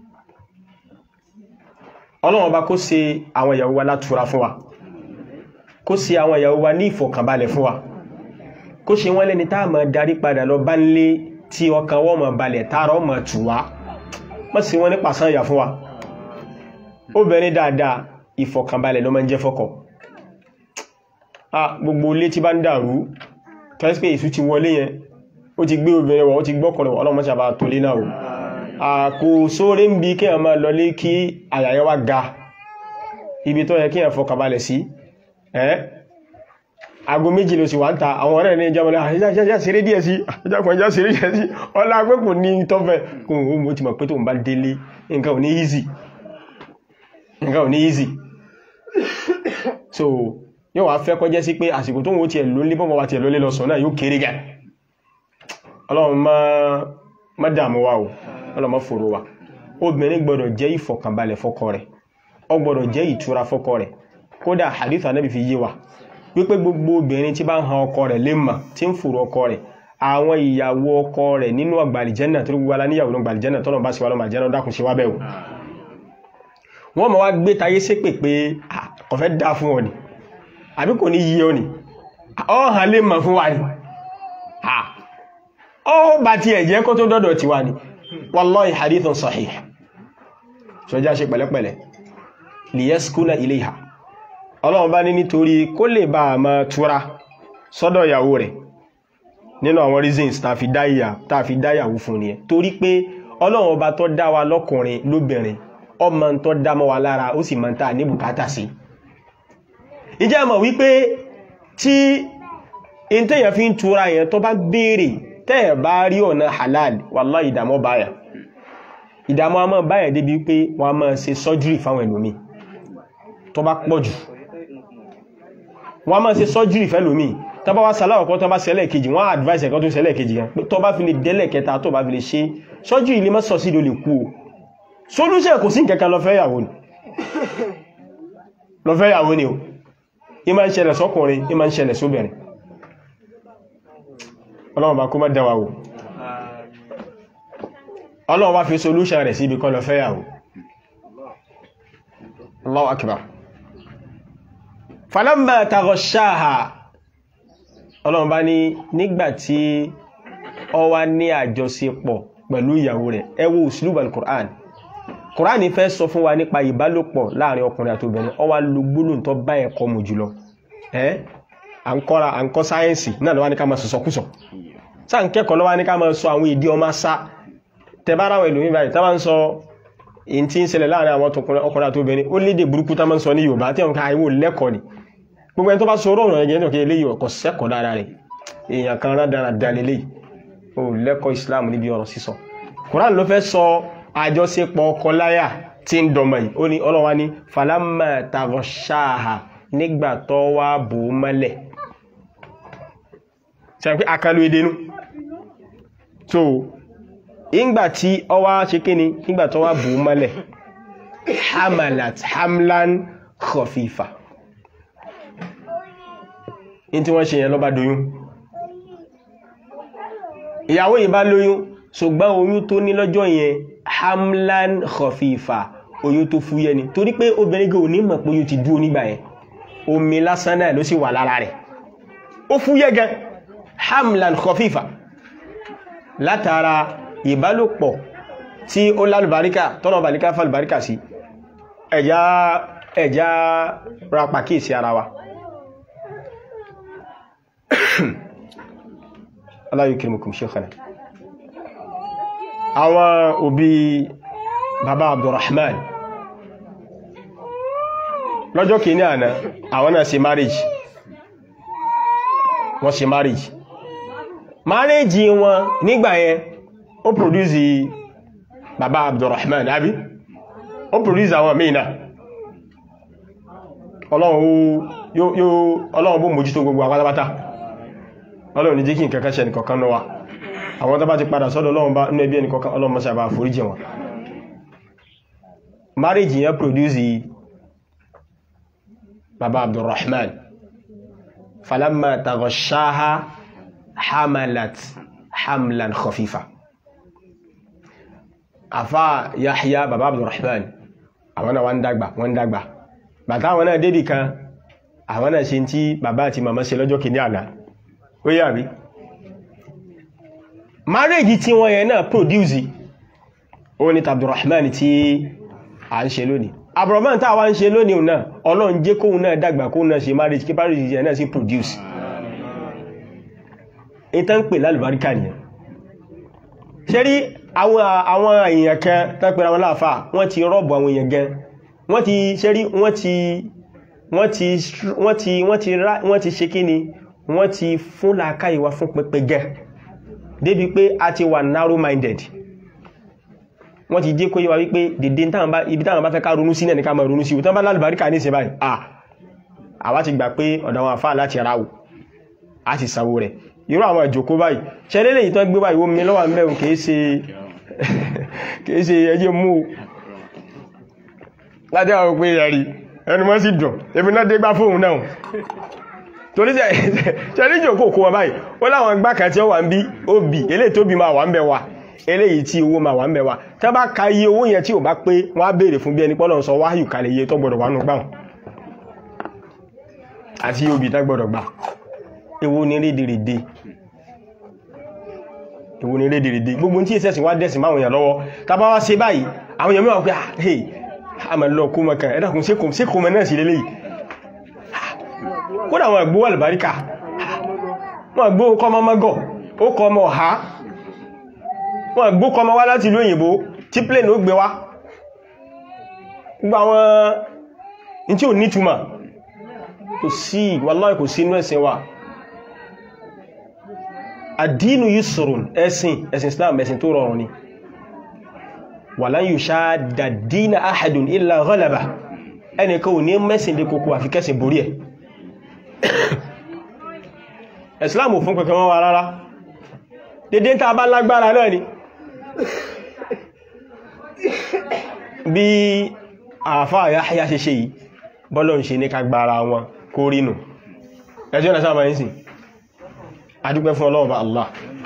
ọlọ́wọ́ bá kó ṣe àwọn ìyàwó wa látúra fún wa kó ṣe àwọn ìyàwó wa ní ìfọ̀kànbalẹ̀ fún wa kó ṣe wọ́n lẹ́ni tá máa darí padà lọ bá ń lé tí ọkàn wọ́n máa balẹ̀ tààrọ máa tù wá mọ́ sí wọ́n ní pàṣán ìyà fún wa obìnrin dáadáa ìfọ̀kànbalẹ̀ ló máa ń jẹ́ fọ́kọ gbogbo ilé tí bá ń dàrú kẹ́sìpé ìsú ti wọlé yẹn ó ti gbé obìnrin wọ̀ ó ti gbọ́kọ̀rọ̀ ọlọ́mọ sábà tó lé náà o àkó sóre ń bi kéèyàn máa lọlé kí àyàyẹ wá ga ibi tó yẹ kéèyàn fọkànbalẹ̀ sí ẹ́ aago méjì ló sì wá ń ta àwọn ọ̀rẹ́ ní ìjọmọ̀lẹ́ àṣíjá ṣeré díẹ̀ sí àjákùn ẹjá ṣeré díẹ̀ sí ọlá agbẹ́kùn ní tọ́fẹ́ kún ó mú ti mọ̀ pé tó ń bá délé nǹkan ò ní easy nǹkan ò ní easy so yóò wá fẹ́ kọjẹ́ sí pé àsìkò tó ń wo tiẹ̀ ló lé bọ́mọ̀ wa tiẹ̀ ló lé lọ sọ náà yóò kéré gà ọlọ́run má dààmú wa o ọlọ́run má fòrò wa obìnrin gbọ́dọ̀ jẹ́ ìfọ̀kànbalẹ̀ fọ́kọ rẹ̀ ó gbọ́dọ̀ jẹ́ ìtura fọ́kọ rẹ̀ kódà hadith Ànábì fi yé wa wípé gbogbo obìnrin tí bá ń han ọkọ rẹ̀ lè mà tí ń fòrò ọkọ rẹ̀ àwọn ìyàwó ọkọ rẹ̀ nínú àgbàlìjẹ́nà tó gbogbo aláníyàwó ní àgbàlìjẹ́nà tọ́nà bá sí wà lọ́mà jẹ́nà dákùn sí wá bẹ́ẹ̀ wọ́n ma wá gbé tayé ṣépè pé kò fẹ́ dá fún ọ ni àbí kò ní yí ọ ni ọ̀hàn lè mà fún wa ni ó bá ti ẹ̀jẹ́ kó tó dọ́dọ̀ ti wá ni wallahi hadithun sahih ṣọjá ṣe pẹ̀lẹ́pẹ̀lẹ́ liyaskuna ilayha ọlọ́run bá ní nítorí kó lè bá a máa túra sọ́dọ̀ ìyàwó rẹ̀ nínú àwọn reasons tá fi dáyàwó fún ni ẹ torí pé ọlọ́run ọba tó dá wa lọ́kùnrin lóbìnrin ọmọ tó dá mọ́ wa lára ó sì máa ń tà ní bùkátà sí ìjẹ́ mọ̀ wípé tí in tẹ́yàn fi ń túra yẹn tó bá béèrè tẹ́ẹ̀ bá rí ọ̀nà halal wallahi ìdàmọ́ báyà ìdàmọ́ a máa báyà débi pé wọ́n a máa ṣe surgery fáwọn ẹlòmíì tó bá pọ̀ jù wọ́n máa ṣe surgery fẹ́lòmí tọba wá sàlá ọ̀kọ́ tó bá ṣẹlẹ̀ kejì wọ́n advice ẹ̀kan tó ṣẹlẹ̀ kejì gan tó bá fi lè délẹ̀ kẹta tó bá fi lè ṣe surgery lè má sọ sí lè kú o solution kò sí nǹkankan lọ fẹ́ yàwó ni lọ fẹ́ yàwó ni o ì máa ń ṣẹlẹ̀ sọ́kùnrin ì máa ń ṣẹlẹ̀ sóbìnrin ọlọ́run bá kó má dáwà wò ọlọ́run wá fi solution rẹ̀ sí ibi kan lọ fẹ́ yàwó Allahu akbar falamma taghashaha ọlọ́run bá ní nígbàtí ó wá ní àjọṣepọ̀ pẹ̀lú ìyàwó rẹ̀ ẹ wo uslub al-Qur'an Qur'an fẹ́ sọ fún wa nípa ìbálòpọ̀ láàrin ọkùnrin àti obìnrin ó wá lo gbólóhùn tó bá ẹ̀kọ́ mu jùlọ ẹ́ à ń kọ́ra à ń kọ́ sáyẹ́nsì náà lọ́wọ́ ní ká máa sọ̀sọ̀kúsọ̀ sáà ń kẹ́kọ̀ọ́ lọ́wọ́ ní ká máa sọ àwọn èdè ọmọ sá tẹbára àwọn ìlú níbàyí tá bá ń sọ in tí ń ṣẹlẹ̀ láàrin àwọn ọkùnrin àti obìnrin ó lédè burúkú tá máa ń sọ ní Yorùbá tí wọn ká àìwò lẹ́kọ̀ọ́ ni gbogbo ẹni tó bá sọ ọ̀rọ̀ ọ̀rọ̀ ẹ̀jẹ̀ ní òkè eléyìí ọkọ̀ sẹ́kọ̀ọ́ dára rẹ̀ èèyàn kan rádàrà dalélé ó lẹ́kọ̀ọ́ Islam níbi ọ̀rọ̀ sísọ Quran ló fẹ́ sọ àjọṣepọ̀ ọkọ láyà tí ń dọmọ yìí ó ní ọlọ́wà ní falamma taghashaha nígbà tó wá bò ó mọ́lẹ̀ ṣe pé akalu edenu so ìgbà tí ọ wá ṣe kí ni nígbà tó wá bò ó mọ́lẹ̀ hamalat hamlan khafifa in tí wọ́n ṣe yẹn ló bá doyún ìyàwó yìí bá lóyún ṣùgbọ́n oyún tó ní lọ́jọ́ yẹn hamlan khafifa oyún tó fúyẹ́ ni torí pé obìnrin gẹ̀ ò ní mọ̀ pé oyún ti dúró nígbà yẹn omi lásán náà ló sì wà lára rẹ̀ ó fúyẹ́ gan hamlan khafifa látara ìbálòpọ̀ tí ó lálùbáríkà tọ́nà bàríkà fàlùbáríkà sí ẹ̀já ẹ̀já rapàkíyèsí ara wa Allah yukrimukum shaykhana àwọn òbí bàbá Abdurrahman lọ́jọ́ kìíní àná àwọn náà ṣe marriage wọ́n ṣe marriage marriage wọn nígbà yẹn ó produce bàbá Abdurrahman àbí ó produce àwọn mìíràn ọlọ́run bó mójútó gbogbo àpátápátá ọlọ́run ní jẹ́ kí nǹkan kan ṣe nìkọ̀kan náà wà àwọn tó bá ti padà sọ́dọ̀ ọlọ́run bá ní ẹbí ẹnìkọ̀kan ọlọ́run mọ́sá bá foríjì wọn marriage yẹn produce bàbá Abdurrahman falamma taghashaha hamalat hamlan khafifa àfá Yahya bàbá Abdurrahman àwọn náà wọ́n dàgbà wọ́n dàgbà bàtà àwọn náà débì kan àwọn náà ṣe tí bàbá àti màmá ṣe lọ́jọ́ kìíní àná ó yà bí marriage tí wọ́n yẹn náà produce ó ní Abdurrahman tí a ń ṣe lónìí Abdurrahman tá wá ń ṣe lónìí náà Ọlọ́run jẹ́ kóhun náà dàgbà kóhun náà ṣe marriage kí marriage yẹn náà sí produce ìtàn pè lálùbáríkà nìyẹn ṣe rí àwọn èèyàn kan tán pẹ̀lú àwọn láàfà wọ́n ti rọ́bù àwọn èèyàn gan wọ́n ti ṣe rí wọ́n ti wọ́n ti wọ́n ti wọ́n ti rá wọ́n ti ṣe kí ni wọ́n ti fún làákà ìwà fún pẹpẹ gan débi pé a ti wà narrow minded wọ́n ti jẹ́ kó yíwa wípé dèdè ibi táwọn bá fẹ́ ká ronú sí náà ní ká máa ronú sí tán bá lálùbáríkà ní ìsìn báyìí à àwa ti gbà pé ọ̀dọ̀ àwọn àfáà láti ráwò a ti sanwó rẹ̀ irú àwọn ìjòkó báyìí ṣẹlẹ́lẹ̀ yìí tán gbé báyìí omi lọ́wà mẹ́rin kìí ṣe kìí ṣe ẹjẹ́ mú láti àwọn òpin ẹ̀rí ẹnu mọ́ sí dùn ebi náà dé gbá fóun náà torí ṣẹlẹ́ ìjòkó kó wọn báyìí ó láwọn gbá kan tí ó wà ń bí ó bì eléyìí tó bí máa wà ń bẹ wa eléyìí tí owó máa wà ń bẹ wa tá bá ka iye owó yẹn tí ò bá pé wọ́n á béèrè fún bí ẹni pọ́lọ̀ sọ wáyù kalẹ̀ iye tó gbọdọ̀ wà nù gbáhùn àti iye òbí tá gbọdọ̀ gbà èwo ni rédèrèdè èwo ni rédèrèdè gbogbo tí ìsẹ́sìn wá dẹ̀sìn máa wọ̀nyàn lọ́wọ́ tàbá wá ṣe báyìí àwọn èèyàn mẹ́wàá pé hey a mẹ́ lọ kó mọ́kàn ẹ̀dàkùn sí kò mẹ́ náà sí lélẹ́yìí kódà wọn gbó àlùbáríkà wọn gbó kọmọ mọ́gọ̀ ó kọmọ ọ̀há wọn gbó kọmọ wá láti ìlú òyìnbó tí plane ó gbé wá gbogbo àwọn in tí ò nítumọ̀ kò sí wàláhì kò sí inú ẹ̀sìn wa àdínú yusrun ẹ̀sìn ẹ̀sìn islam ẹ̀sìn tó rọrùn ni walan yushadda dina ahadun illa ghalaba ẹnìkan ò ní mẹ́sìn lè kòkó àfi kẹ́sìn borí ẹ̀ islam ò fún pẹ̀kẹ́ wọn wà rárá dédé tàà bá lágbára náà ni bí àfáà Yahya ṣe ṣe yìí bọ́lọ̀ ń ṣe ní kagbára wọn kó rínú ẹjọ́ na sáàmà yìí adúpẹ́ fún ọlọ́ọ̀bá Allah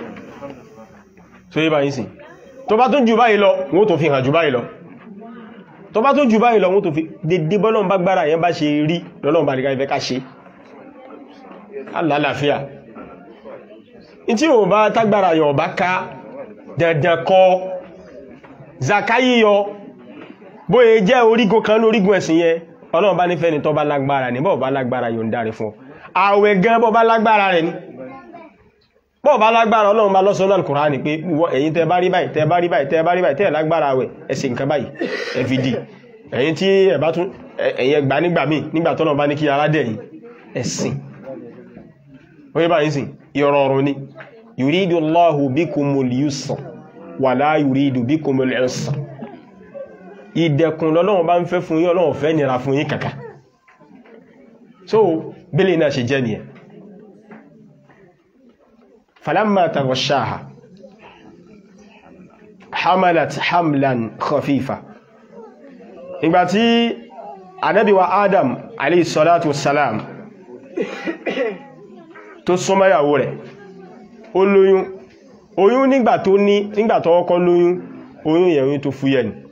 so yí bá yìí sí tó bá tún jù báyìí lọ wọ́n tó fi hàn jù báyìí lọ tó bá tún jù báyìí lọ wọ́n tó fi dédé bọ́lọ̀n bá gbára yẹn bá ṣe rí lọ́lọ́n bá nìkan ìfẹ́ ká ṣe alálàáfíà tí ò bá tágbára yọ̀ bá ká dandan kọ zaka yíyọ bóyẹ jẹ́ orígun kan lórígun ẹ̀sìn yẹn ọlọ́run bá nífẹ́ ni tó bá lágbára ní bọ́ọ̀ bá lágbára yóò ń dáre fún àwẹ̀ gan bọ́ bá lágbára rẹ̀ ni bọ́ bá lágbára ọlọ́run bá lọ́sọ́ náà Kùránì pé ẹ̀yin tẹ́ bá rí báyìí tẹ́ bá rí báyìí tẹ́ bá rí báyìí tẹ́ lágbára àwẹ̀ ẹ ṣe nǹkan báyìí ẹ fi dì ẹ̀yin tí ẹ bá tún ẹ̀yin ẹgbà nígbà míì nígbà tọ́nà bá ní kí ara dẹ̀ yìí ẹ̀sìn oye báyìí sìn ìrọ̀rùn ni yùrídù Allahu bikumul yusra wala yùrídù bikumul usra ìdẹ̀kùn lọ́lọ́run bá ń fẹ́ fún yín Ọlọ́run fẹ́ nira fún yín kàkà so bílẹ̀ náà ṣe jẹ́ nìyẹn falamma taghashaha hamalat hamlan khafifa ìgbàtí Ànábì wa Adam alayhi salatu wassalam tó súnmọ́yàwó rẹ̀ ó lóyún oyún nígbà tó ní nígbà tó kọ́kọ́ lóyún oyún yẹn oyún tó fúyẹ́ ni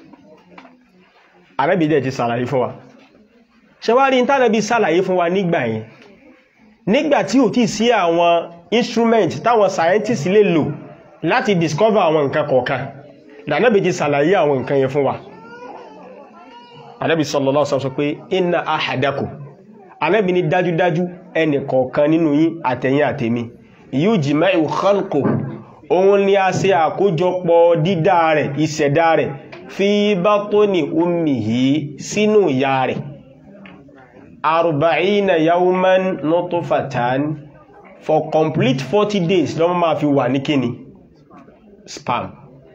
Ànábì dẹ̀ ti sàlàyé fún wa ṣẹwárí ń tánàbí sàlàyé fún wa nígbà yẹn nígbà tí ò tí sí àwọn instrument táwọn scientists lè lò láti discover àwọn nǹkan kọ̀ọ̀kan lànàbí ti sàlàyé àwọn nǹkan yẹn fún wa Ànábì sallallahu alaihi wasallam pé inna ahadakum Ànábì ní dájúdájú ẹnì kọ̀ọ̀kan nínú yín àtẹ̀yìn àtèmi yujma'u khalqu òun ni a ṣe àkójọpọ̀ dídá rẹ̀ ìṣẹ̀dá rẹ̀ fi batni ummihi sínú ìyá rẹ̀ arba'ina yawman nutfatan for complete 40 days lọ́mọ máa fi wà ní kíni sperm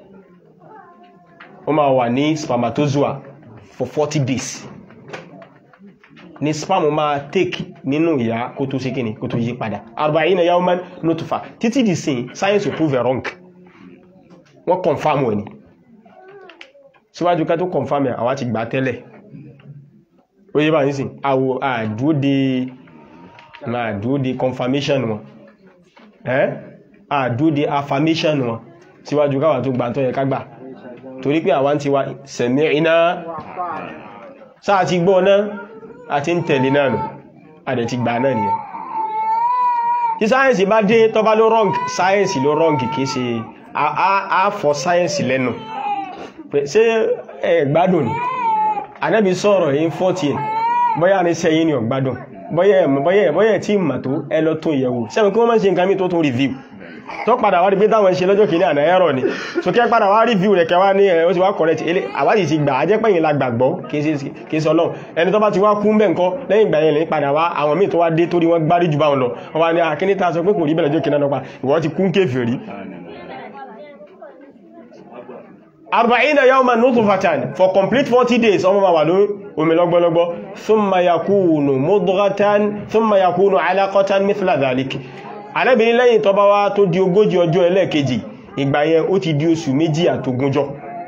ó máa wà ní spermatozoa for 40 days ní sperm máa take nínú ìyá kó tó sí kíni kó tó yí padà arba'ina yawman nutfa títí di sin science will prove wrong wọ́n confirm wẹ̀ ni síwájú ká tó confirm ẹ̀ àwa ti gbà tẹ́lẹ̀ ó yé bá ní sìn àwọ̀ àdúóde ma àdúóde confirmation wọn ẹ́ àdúóde affirmation wọn síwájú káwà tó gbà tó yẹ kágbà torí pé àwọn ti wá sami'na sáà ti gbọ́ náà àti ń tẹ̀lé náà nù àdẹ̀ ti gbà náà nìyẹn tí sáyẹ̀nsì bá dé tó bá ló wrong sáyẹ̀nsì ló wrong kìí ṣe àfọ́ sáyẹ̀nsì lẹ́nu ṣé ẹ gbádùn ni Ànábì sọ̀rọ̀ yìí fọ́tí ẹ̀ bọ́yá ní sẹ́yìn ni ọ̀gbádùn bọ́yẹ̀ tí mà tó ẹ lọ tó yẹ̀wò sẹ́mi kí wọ́n máa ń ṣe nǹkan mí tó tún review tó padà wá rí pé táwọn ṣe lọ́jọ́ kìíní àná ẹ̀rọ ni so kí ẹ padà wá review rẹ̀ kẹwàá ní ẹ̀ ó ti wá correct ilé àwádìí ti gbà á jẹ́ pẹ̀yìn la gbàgbọ́ kìí sọ lọ́n ẹni tó bá ti wá kú mbẹ̀ ńkọ́ lẹ́yìn ìgbà yẹn lè padà wá àwọn míì tó wá dé torí wọ́n gbárí jù báwọn lọ wọ́n wá ní akíní ta sọ pé kò rí bẹ̀rẹ̀ lọ́jọ́ kìíní náà ìwọ ti kún kéfèrí arba'ina yawman nutfatan for complete 40 days ọmọ ma wà lórí omi lọ́gbọ́lọ́gbọ́ thumma yakunu mudghatan thumma yakunu alaqatan mithla dhalik alẹ́bìnrin lẹ́yìn tó bá wá tó di ogójì ọjọ́ ẹlẹ́ẹ̀kejì ìgbà yẹn ó ti di oṣù méjì àtogúnjọ́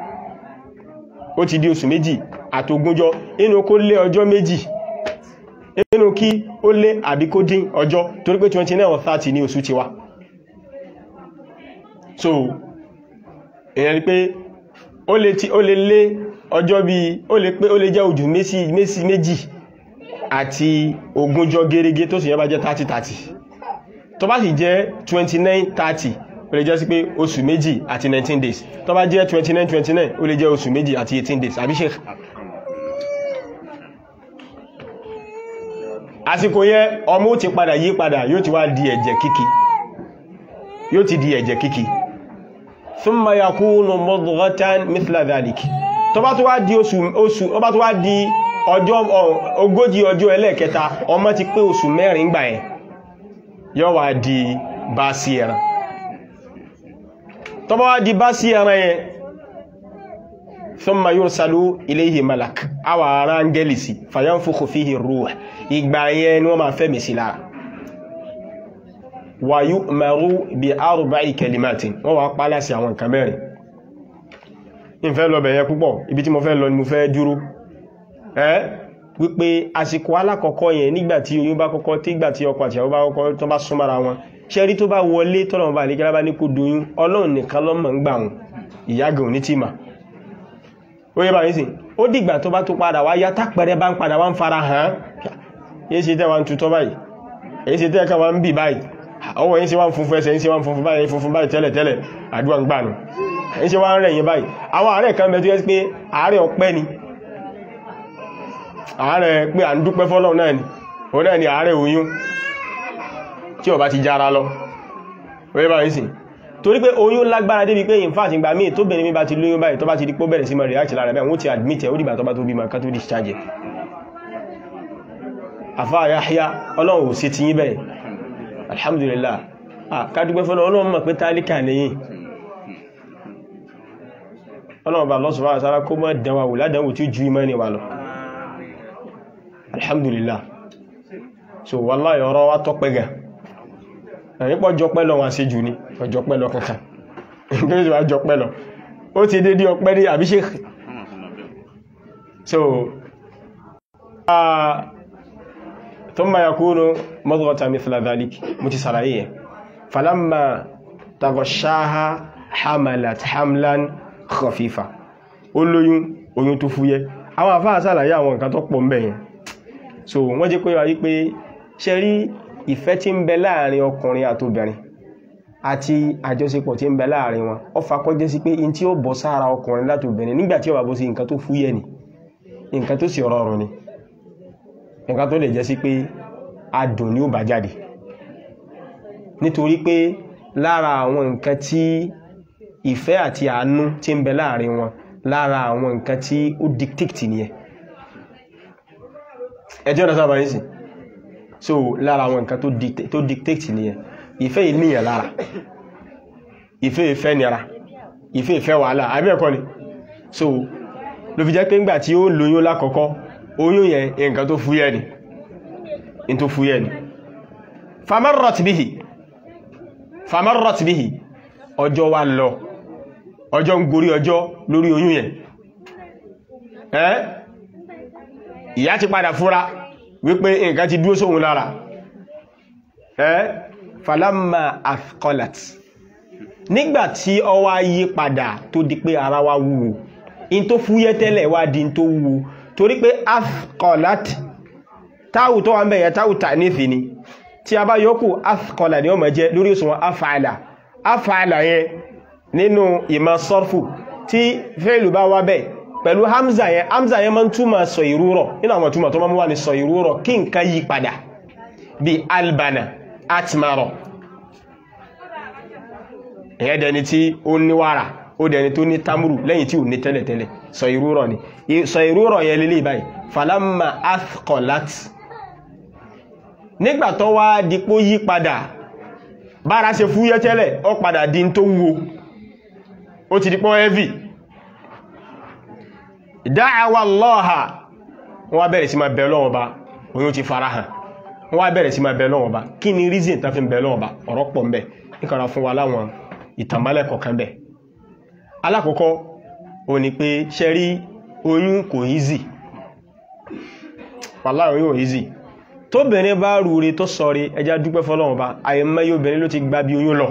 ó ti di oṣù méjì àtogúnjọ́ inú kó lé ọjọ́ méjì inú kí ó lé àbí kó dín ọjọ́ torí pé 29 or 30 ní oṣù ti wá so èyàn rí pé ó lè tí ó lè lé ọjọ́ bí ó lè pé ó lè jẹ́ ojú méjì méjì àti ogúnjọ́ gẹ́rẹ́gẹ́ tó sì yẹn bá jẹ́ 30-30 tó bá sì jẹ́ 29-30 ó lè jẹ́ sí pé oṣù méjì àti 19 days tó bá jẹ́ 29-29 ó lè jẹ́ oṣù méjì àti 18 days àbí sheikh àsìkò yẹn ọmọ ó ti padà yí padà yóò ti wá di ẹ̀jẹ̀ kíkì yóò ti di ẹ̀jẹ̀ kíkì thumma yakunu mudghatan mithla dhalik tó bá tó wá di oṣù oṣù ó bá tó wá di ọjọ́ ogójì ọjọ́ ẹlẹ́ẹ̀kẹta ọmọ ti pé oṣù mẹ́rin gbà ẹ̀ yóò wá di bá sí ẹran tó bá wá di bá sí ẹran yẹn thumma yursalu ilayhi malak àwà ara áńgẹ́lì sí fayanfukhu fihi ruh ìgbà yẹn ni wọ́n máa fẹ́mi sí lára wa yu'maru bi arba'i kalimatin wọ́n wá pálá sí àwọn nǹkan mẹ́rin ìfẹ́ lọ bẹ̀yẹ púpọ̀ ibi tí mo fẹ́ lọ ni mo fẹ́ dúró ẹ́ wípé àsìkò alákọ̀ọ́kọ́ yẹn nígbàtí oyún bá kọ́kọ́ tí gbàtí ọkọ àti àwọn bá kọ́kọ́ tó bá súnmọ́ra wọn ṣẹ́rí tó bá wọlé tọ́lọ̀mọ́ bá lékẹ́lá bá ní kó doyún ọlọ́run nìkan lọ́mọ̀ ń gbà wọn ìyágùn ní tìmà ó yẹ bá ní sí ó dìgbà tó bá tó padà wá yá tápẹrẹ bá ń padà wá ń fara hàn yéé ṣe tẹ́ wa ń tutọ́ báyìí èyí ṣe tẹ́ ká wa ń bì báyìí ọwọ́ yí sí wá ń funfun ẹsẹ̀ yí sí wá ń funfun báyìí funfun báyìí tẹ́lẹ̀ tẹ́lẹ̀ àdúwà ń gbànù yí sí wá ń rẹ̀ yí báyìí àwọn ààrẹ kan bẹ̀ tó yẹ́ pé ààrẹ ọpẹ́ ni ààrẹ pé à ń dúpẹ́ fọ́lọ́ náà ni òun náà ni ààrẹ oyún tí ó bá ti jára lọ wọ́n bá ń sìn torí pé oyún lágbára débi pé in fact ìgbà míì tó bẹ̀rẹ̀ mi bá ti lóyún báyìí tó bá ti di pó bẹ̀rẹ̀ sí mọ̀ react lára bẹ́ẹ̀ wọ́n ti admit ẹ̀ ó dìgbà tó bá tó bí ma ká tó discharge àfá Yahya ọlọ́run ò sí ti yín bẹ́ẹ̀ alhamdulillah ah kádúgbẹ́ fọ́lọ́ ọlọ́run mọ̀ pé tálíkà lẹ́yìn ọlọ́run bá lọ́sùn wá sára kó mọ́ dánwà wò ládánwò tí ó ju imẹ́ ni wà lọ alhamdulillah so wallahi ọ̀rọ̀ wá tọ́pẹ́ gà ẹ̀yìn pọ̀ jọpẹ́ lọ wọn sí jù ní ọjọpẹ́ lọ kankan ìgbésí wá jọpẹ́ lọ ó ti dé dí ọpẹ́ ní àbíṣẹ́ so ثم يكون مضغة مثل ذلك متسرعية فلما تغشاها حملت حملا خفيفا olóyún oyún tó fúyẹ́ àwọn àfáà ṣàlàyé àwọn nǹkan tó pọ̀ ń bẹ yẹn so wọ́n jẹ́ pé wáyé pé ṣe rí ìfẹ́ tí ń bẹ láàrin ọkùnrin àtobìnrin àti àjọṣepọ̀ tí ń bẹ láàrin wọn ó fà kó jẹ́ sí pé in tí ó bọ́ sára ọkùnrin látobìnrin nígbà tí ó bá bọ́ sí nǹkan tó fúyẹ́ ni nǹkan tó sì rọrùn ni nǹkan tó lè jẹ́ sí pé adùn ni ó bá jáde nítorí pé lára àwọn nǹkan tí ìfẹ́ àti àánú tí ń bẹ láàrin wọn lára àwọn nǹkan tí ó dictate nìyẹn ẹjọ́ ọ̀nà sábà nísìn so lára àwọn nǹkan tó dictate nìyẹn ìfẹ́ ìníyàn lára ìfẹ́ ìfẹ́ nira ìfẹ́ ìfẹ́ wàhálà àbí ẹ̀kọ́ ni so ló fi jẹ́ pé ńgbà tí ó lóyún lákọ̀ọ́kọ́ oyún yẹn nǹkan tó fúyẹ́ ni in tó fúyẹ́ ni famarrat bihi famarrat bihi ọjọ́ wa lọ ọjọ́ ń gorí ọjọ́ lórí oyún yẹn ẹ́ ìyá ti padà fúra wípé nǹkan ti dúró sóhun lára ẹ́ falamma afqalat nígbàtí ó wá yí padà tó di pé ara wa wúwo in tó fúyẹ́ tẹ́lẹ̀ wá di in tó wúwo torí pé afqalat táwù tó wà ń bẹ̀yẹ táwù tà nífì ni tí a bá yọ́kù afqala ni ó máa jẹ́ lórí òṣùwọ̀n af'ala af'ala yẹn nínú ìmọ̀ sọ́rfù tí fẹ́lù bá wá bẹ̀ pẹ̀lú hamza yẹn hamza yẹn máa ń túmọ̀ sọ ìrúrọ̀ nínú àwọn túmọ̀ tó máa ń wà ní sọ ìrúrọ̀ kí nǹkan yí padà bí albana atmaro ìyẹn dẹni tí ó ní wàrà ó dẹni tó ní tamuru lẹ́yìn tí ò ní tẹ́lẹ̀tẹ́lẹ̀ sọ ìrúrọ̀ ni sọ ìrúrọ̀ yẹn lélẹ̀ báyìí falamma athqalat nígbà tó wá dípò yí padà bára ṣe fúyẹ́ tẹ́lẹ̀ ó padà di tó wúwo ó ti dípò heavy da'awa Allaha wọ́n bẹ̀rẹ̀ sí máa bẹ̀ Ọlọ́run Ọba oyún ti fara hàn wọ́n bẹ̀rẹ̀ sí máa bẹ̀ Ọlọ́run Ọba kí ni reason tán fi bẹ̀ Ọlọ́run Ọba ọ̀rọ̀ pọ̀ mbẹ̀ níkàrà fún wa láwọn ìtànbálẹ̀ kọ̀ọ̀kan bẹ̀ alákọ̀ọ́kọ́ ó ní pé ṣe rí oyún kò easy wàláhì oyún ò easy tóbìnrin bá rúre tó sọre ẹjá dúpẹ́ fọ́lọ́run Ọba àyẹ̀mẹ́yẹ obìnrin ló ti gbá bí oyún lọ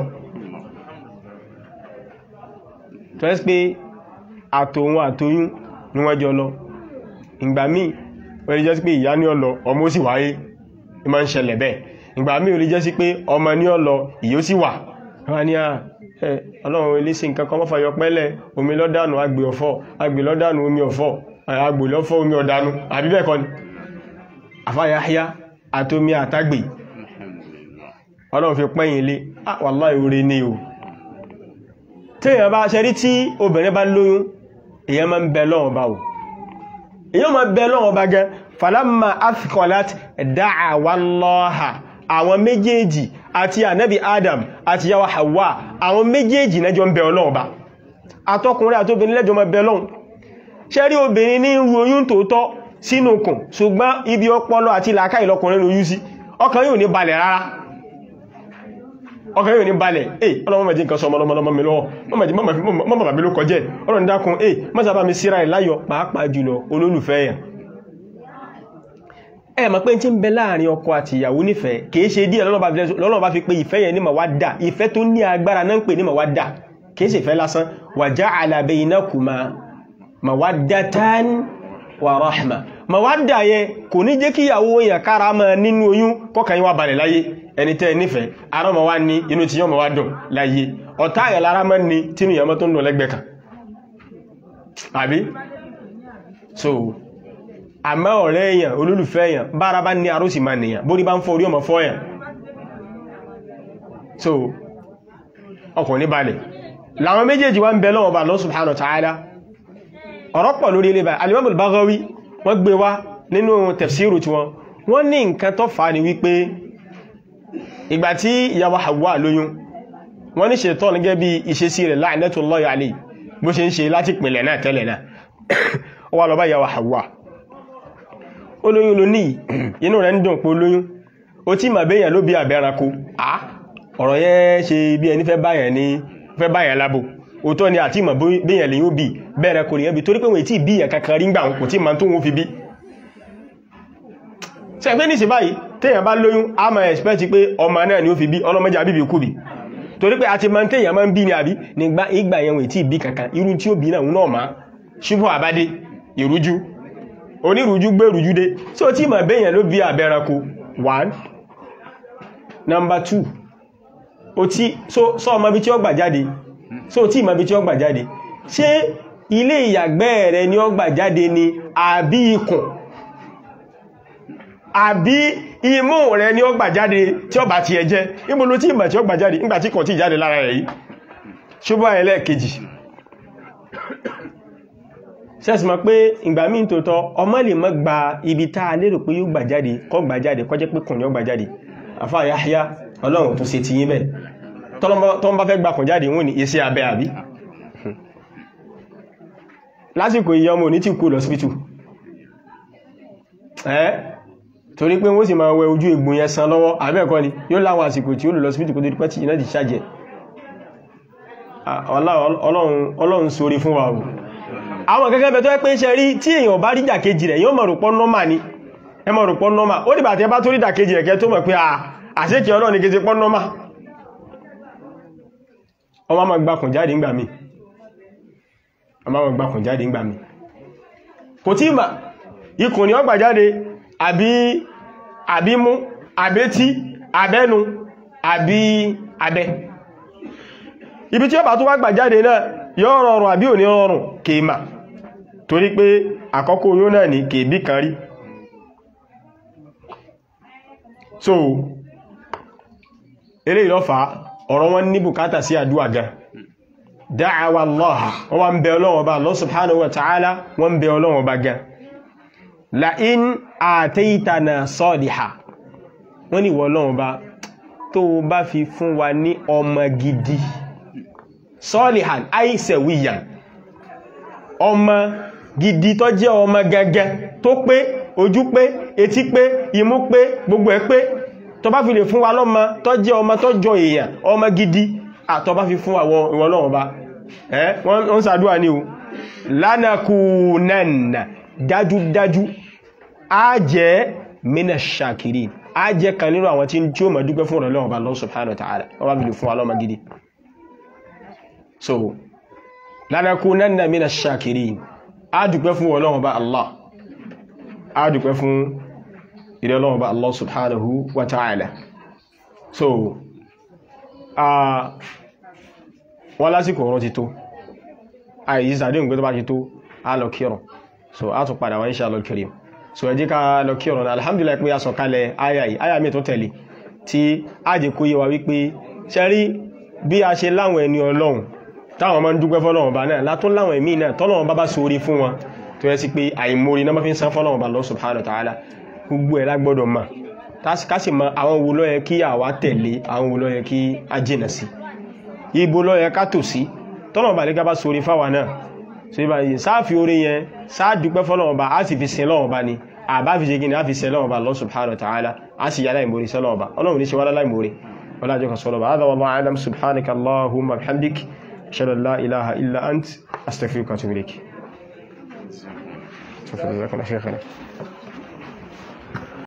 tó ẹ́ pé àtòun àtòyún ní wọ́n jọ lọ ìgbà míì ó lè jẹ́ sí pé ìyá ní ọlọ ọmọ ó sì wáyé ní máa ń ṣẹlẹ̀ bẹ́ẹ̀ ìgbà míì ó lè jẹ́ sí pé ọmọ ní ọlọ ìyó sì wà wọ́n ní ẹ ọlọ́run ilé sí nǹkan kan mọ́fà yọ pẹ́lẹ̀ omi lọ́dánù agbè ọ̀fọ́ agbè lọ́dánù omi ọ̀fọ́ agbè lọ́fọ́ omi ọ̀dánù àbí bẹ́ẹ̀ kọ́ ni àfáyáyá àtomi àtagbè ọlọ́run fi pẹ́yìn ilé wàláhì oore ní o téèyàn bá ṣe rí tí obìnrin bá lóyún èyàn máa ń bẹ lọ́wọ́ bá wò èyàn máa bẹ lọ́wọ́ bá gẹ́ falamma athqalat da'awa Allaha àwọn méjèèjì àti ànábì Adam àti yawa Hawa àwọn méjèèjì lẹ́jọ́ ń bẹ Ọlọ́run bá àtọkùnrin àti obìnrin lẹ́jọ́ máa bẹ Ọlọ́run ṣe rí obìnrin ní ru oyún tòótọ́ sínú kùn ṣùgbọ́n ibi ọpọlọ àti làákàyè lọkùnrin lóyún sí ọkàn yóò ní balẹ̀ rárá ọkàn yóò ní balẹ̀ eh ọlọ́mọ mẹ́jì nǹkan sọ ọmọlọmọlọmọ mi lọ́wọ́ mọ́ bàbá mi ló kọjẹ́ ọlọ́run dákun eh mọ́sàbá mi síra ìláyọ̀ pàápàá jùlọ olólùfẹ́ yẹn ẹ mọ̀ pé tí ń bẹ láàrin ọkọ àti ìyàwó nífẹ̀ẹ́ kìí ṣe díẹ̀ lọ́nà bá fi pé ìfẹ́ yẹn ní mawadda ìfẹ́ tó ní agbára náà ń pè ní mawadda kìí ṣe ìfẹ́ lásán wa ja'ala baynakuma mawaddatan wa rahma mawadda yẹn kò ní jẹ́ kí ìyàwó yẹn kára mọ́ nínú oyún kọ́kàn yín wá balẹ̀ láyé ẹni tẹ́ nífẹ̀ẹ́ ara ma wá ní inú tí yọ́ ma wá dùn láyé ọ̀tá àyà lára mọ́ ní tínú yàmọ́ tó ń dùn lẹ́gbẹ̀ẹ́ kan àbí so àmọ́ ọ̀rẹ́ èèyàn olólùfẹ́ èèyàn bára bá ní arósì máa nìyàn bórí bá ń fọ́ orí ọmọ fọ́ èèyàn so ọkàn ní balẹ̀ láwọn méjèèjì wá ń bẹ lọ́wọ́ bá Allah subhanahu wa ta'ala ọ̀rọ̀ pọ̀ lórí ilé báyìí Al-Imam Al-Baghawi wọ́n gbé wá nínú tafsiru tí wọ́n wọ́n ní nǹkan tó fà ní wípé ìgbà tí ìyàwó Hawa lóyún wọ́n ní ṣètọ́ gẹ́gẹ́ bí ìṣesí rẹ̀ la'natullahi alayhi bó ṣe ń ṣe láti pìnlẹ̀ náà tẹ́lẹ̀ náà ó wá lọ bá ìyàwó Hawa olóyún ló ní inú rẹ̀ ń dùn pé olóyún ó tí mà béèyàn ló bí àbẹ́ranko à ọ̀rọ̀ yẹn ṣe bí ẹni fẹ́ báyàn ní fẹ́ báyàn lábò òótọ́ ni àti ìmọ̀ béèyàn lè yóò bí bẹ́ẹ̀rẹ̀ kò nìyẹn bí torí pé wọ́n tí bí ìyàn kankan rí gbà kò tí ma tó wọ́n fi bí ṣe pé níṣẹ́ báyìí téèyàn bá lóyún a máa expect pé ọmọ náà ni ó fi bí ọlọ́mọdé àbíbí kú bí torí pé a ti máa ń téèyàn máa ń bí ní àbí nígbà ìgbà yẹn wọ́n tí bí kankan irú tí ó bí náà náà máa ṣubú àbádé ìrújú onírújú gbérújú dé tí ó tí ma béèyàn ló bí àbẹ́ranko one number two o tí so sọ ọmọ bí tí ó gbà jáde so tí ìmọ̀ bí tí ó gbà jáde ṣé ilé ìyàgbẹ́ rẹ ni ó gbà jáde ni àbí ikùn àbí imú rẹ ni ó gbà jáde tí ó bá ti ẹ jẹ́ níbo ló tí ìmọ̀ tí ó gbà jáde nígbàtí kò tí jáde lára rẹ̀ yìí ṣùgbọ́n ẹlẹ́ẹ̀kejì sẹ́sìmọ̀ pé ìgbà míì tòótọ́ ọmọ lè mọ́ gba ibi tá a lérò pé yóò gbà jáde kọ́ gbà jáde kọ́ jẹ́ pé kùn ní ó gbà jáde àfáà Yahya ọlọ́run tó ṣe ti yín bẹ́ẹ̀ tọ́n bá fẹ́ gbà kùn jáde wọ́n ní iṣẹ́ abẹ́ àbí lásìkò ìyá ọmọ ní tí kú lọ sípítù ẹ́ torí pé wọ́n sì máa wẹ ojú egbò yẹn san lọ́wọ́ àbẹ́ẹ̀kọ́ ni yóò láwọn àsìkò tí ó lọ sípítù kó tó dípẹ́ tí iná ti ṣàjẹ́ ọlọ́run sórí fún wa o àwọn gẹ́gẹ́ bẹ̀ tó ẹ́ pé ṣe rí tí èèyàn bá rí dàkejì rẹ̀ yóò mọ̀ rò pọ́ nọ́mà ni ẹ mọ̀ rò pọ́ nọ́mà ó dìbà tí ẹ bá tó rí dàkejì rẹ̀ kẹ́ tó mọ̀ pé àṣẹ́kì ọlọ́run ni kejì pọ́ nọ́mà ọmọ ma gbákùn jáde ńgbà mi ọmọ ma gbákùn jáde ńgbà mi kò tí ma ikùn ni ó gbà jáde àbí àbímú àbétí àbẹ́nu àbí abẹ́ ibi tí ó bá tó wá gbà jáde náà yóò rọrùn àbí ò ní rọrùn kèémà torí pé àkọ́kọ́ oyún náà ní kèébí kan rí so eré ìlọ́fàá ọ̀rọ̀ wọn ní bùkátà sí àdúwà gan dáàwà Allah wọ́n wá ń bẹ Ọlọ́run Ọba Allah subhanahu wa ta'ala wọ́n ń bẹ Ọlọ́run Ọba gan la'in àtẹ́ìtànà sọ́ọ̀dìhà wọ́n ní Ọlọ́run Ọba tó bá fi fún wa ní ọmọ gidi sọ́ọ̀lìhàn àìsẹ̀wìyàn ọmọ gidi tó jẹ́ ọmọ gẹ́gẹ́ tó pé ojú pé etí pé imú pé gbogbo ẹ̀ pé tó bá fi lè fún wa lọ́mọ tó jẹ́ ọmọ tó jọ èèyàn ọmọ gidi àtọ́ bá fi fún àwọn ìwọ̀n náà bá ẹ́ wọ́n sàdúwà ní o lánàkùnánà dájúdájú a jẹ́ mina shakiri a jẹ́ kan nínú àwọn tí ó mọ̀ dúpẹ́ fún ọ̀rọ̀lọ́wọ́ bá Allah subhanahu wa ta'ala wọ́n bá fi lè fún wa lọ́mọ gidi so lánàkùnánà mina shakiri a dúpẹ́ fún ọlọ́wọ́ bá Allah a dúpẹ́ fún ìrẹ́lọ́wọ́ bá Allah subhanahu wa ta'ala so wọ́n lásìkò ọ̀rọ̀ ti tó àìyí sàdé nǹkan tó bá ti tó a lọ kírun so a tún padà wá insha Allah karim so ẹ jẹ́ ká lọ kírun náà alhamdulillah pé a sọ kalẹ̀ aya yìí aya mi tó tẹ̀lé tí a jẹ́ kó yé wa wípé ṣe rí bí a ṣe láwọn ẹni ọlọ́run táwọn máa ń dúpẹ́ fọ́lọ́run bá náà látún láwọn ẹ̀mí náà tọ́lọ́run bá bá sórí fún wọn tó yẹ sí pé àìmórí náà fi ń san fọ́lọ́run bá lọ subhanahu wa ta'ala gbogbo ẹ̀ lágbọ́dọ̀ mà kásì mọ àwọn wo ló yẹ kí àwa tẹ̀lé àwọn wo ló yẹ kí a jìnà sí ibo ló yẹ ká tò sí tọ́lọ́run bá lẹ́gá bá sórí fáwa náà so ibà yìí sáàfi orí yẹn sáàdúpẹ́ fọ́lọ́run bá a sì fi sin lọ́wọ́ bá ni àbá fi ṣe gini a fi sin lọ́wọ́ bá lọ subhanahu wa ta'ala a sì yà láìmórí sọ́lọ́wọ́ bá ọlọ́run ní ṣe wá láìmórí ولا جوك صلى هذا والله أعلم سبحانك اللهم وبحمدك أشهد أن لا إله إلا أنت أستغفرك وأتوب إليك شكرا لك شيخنا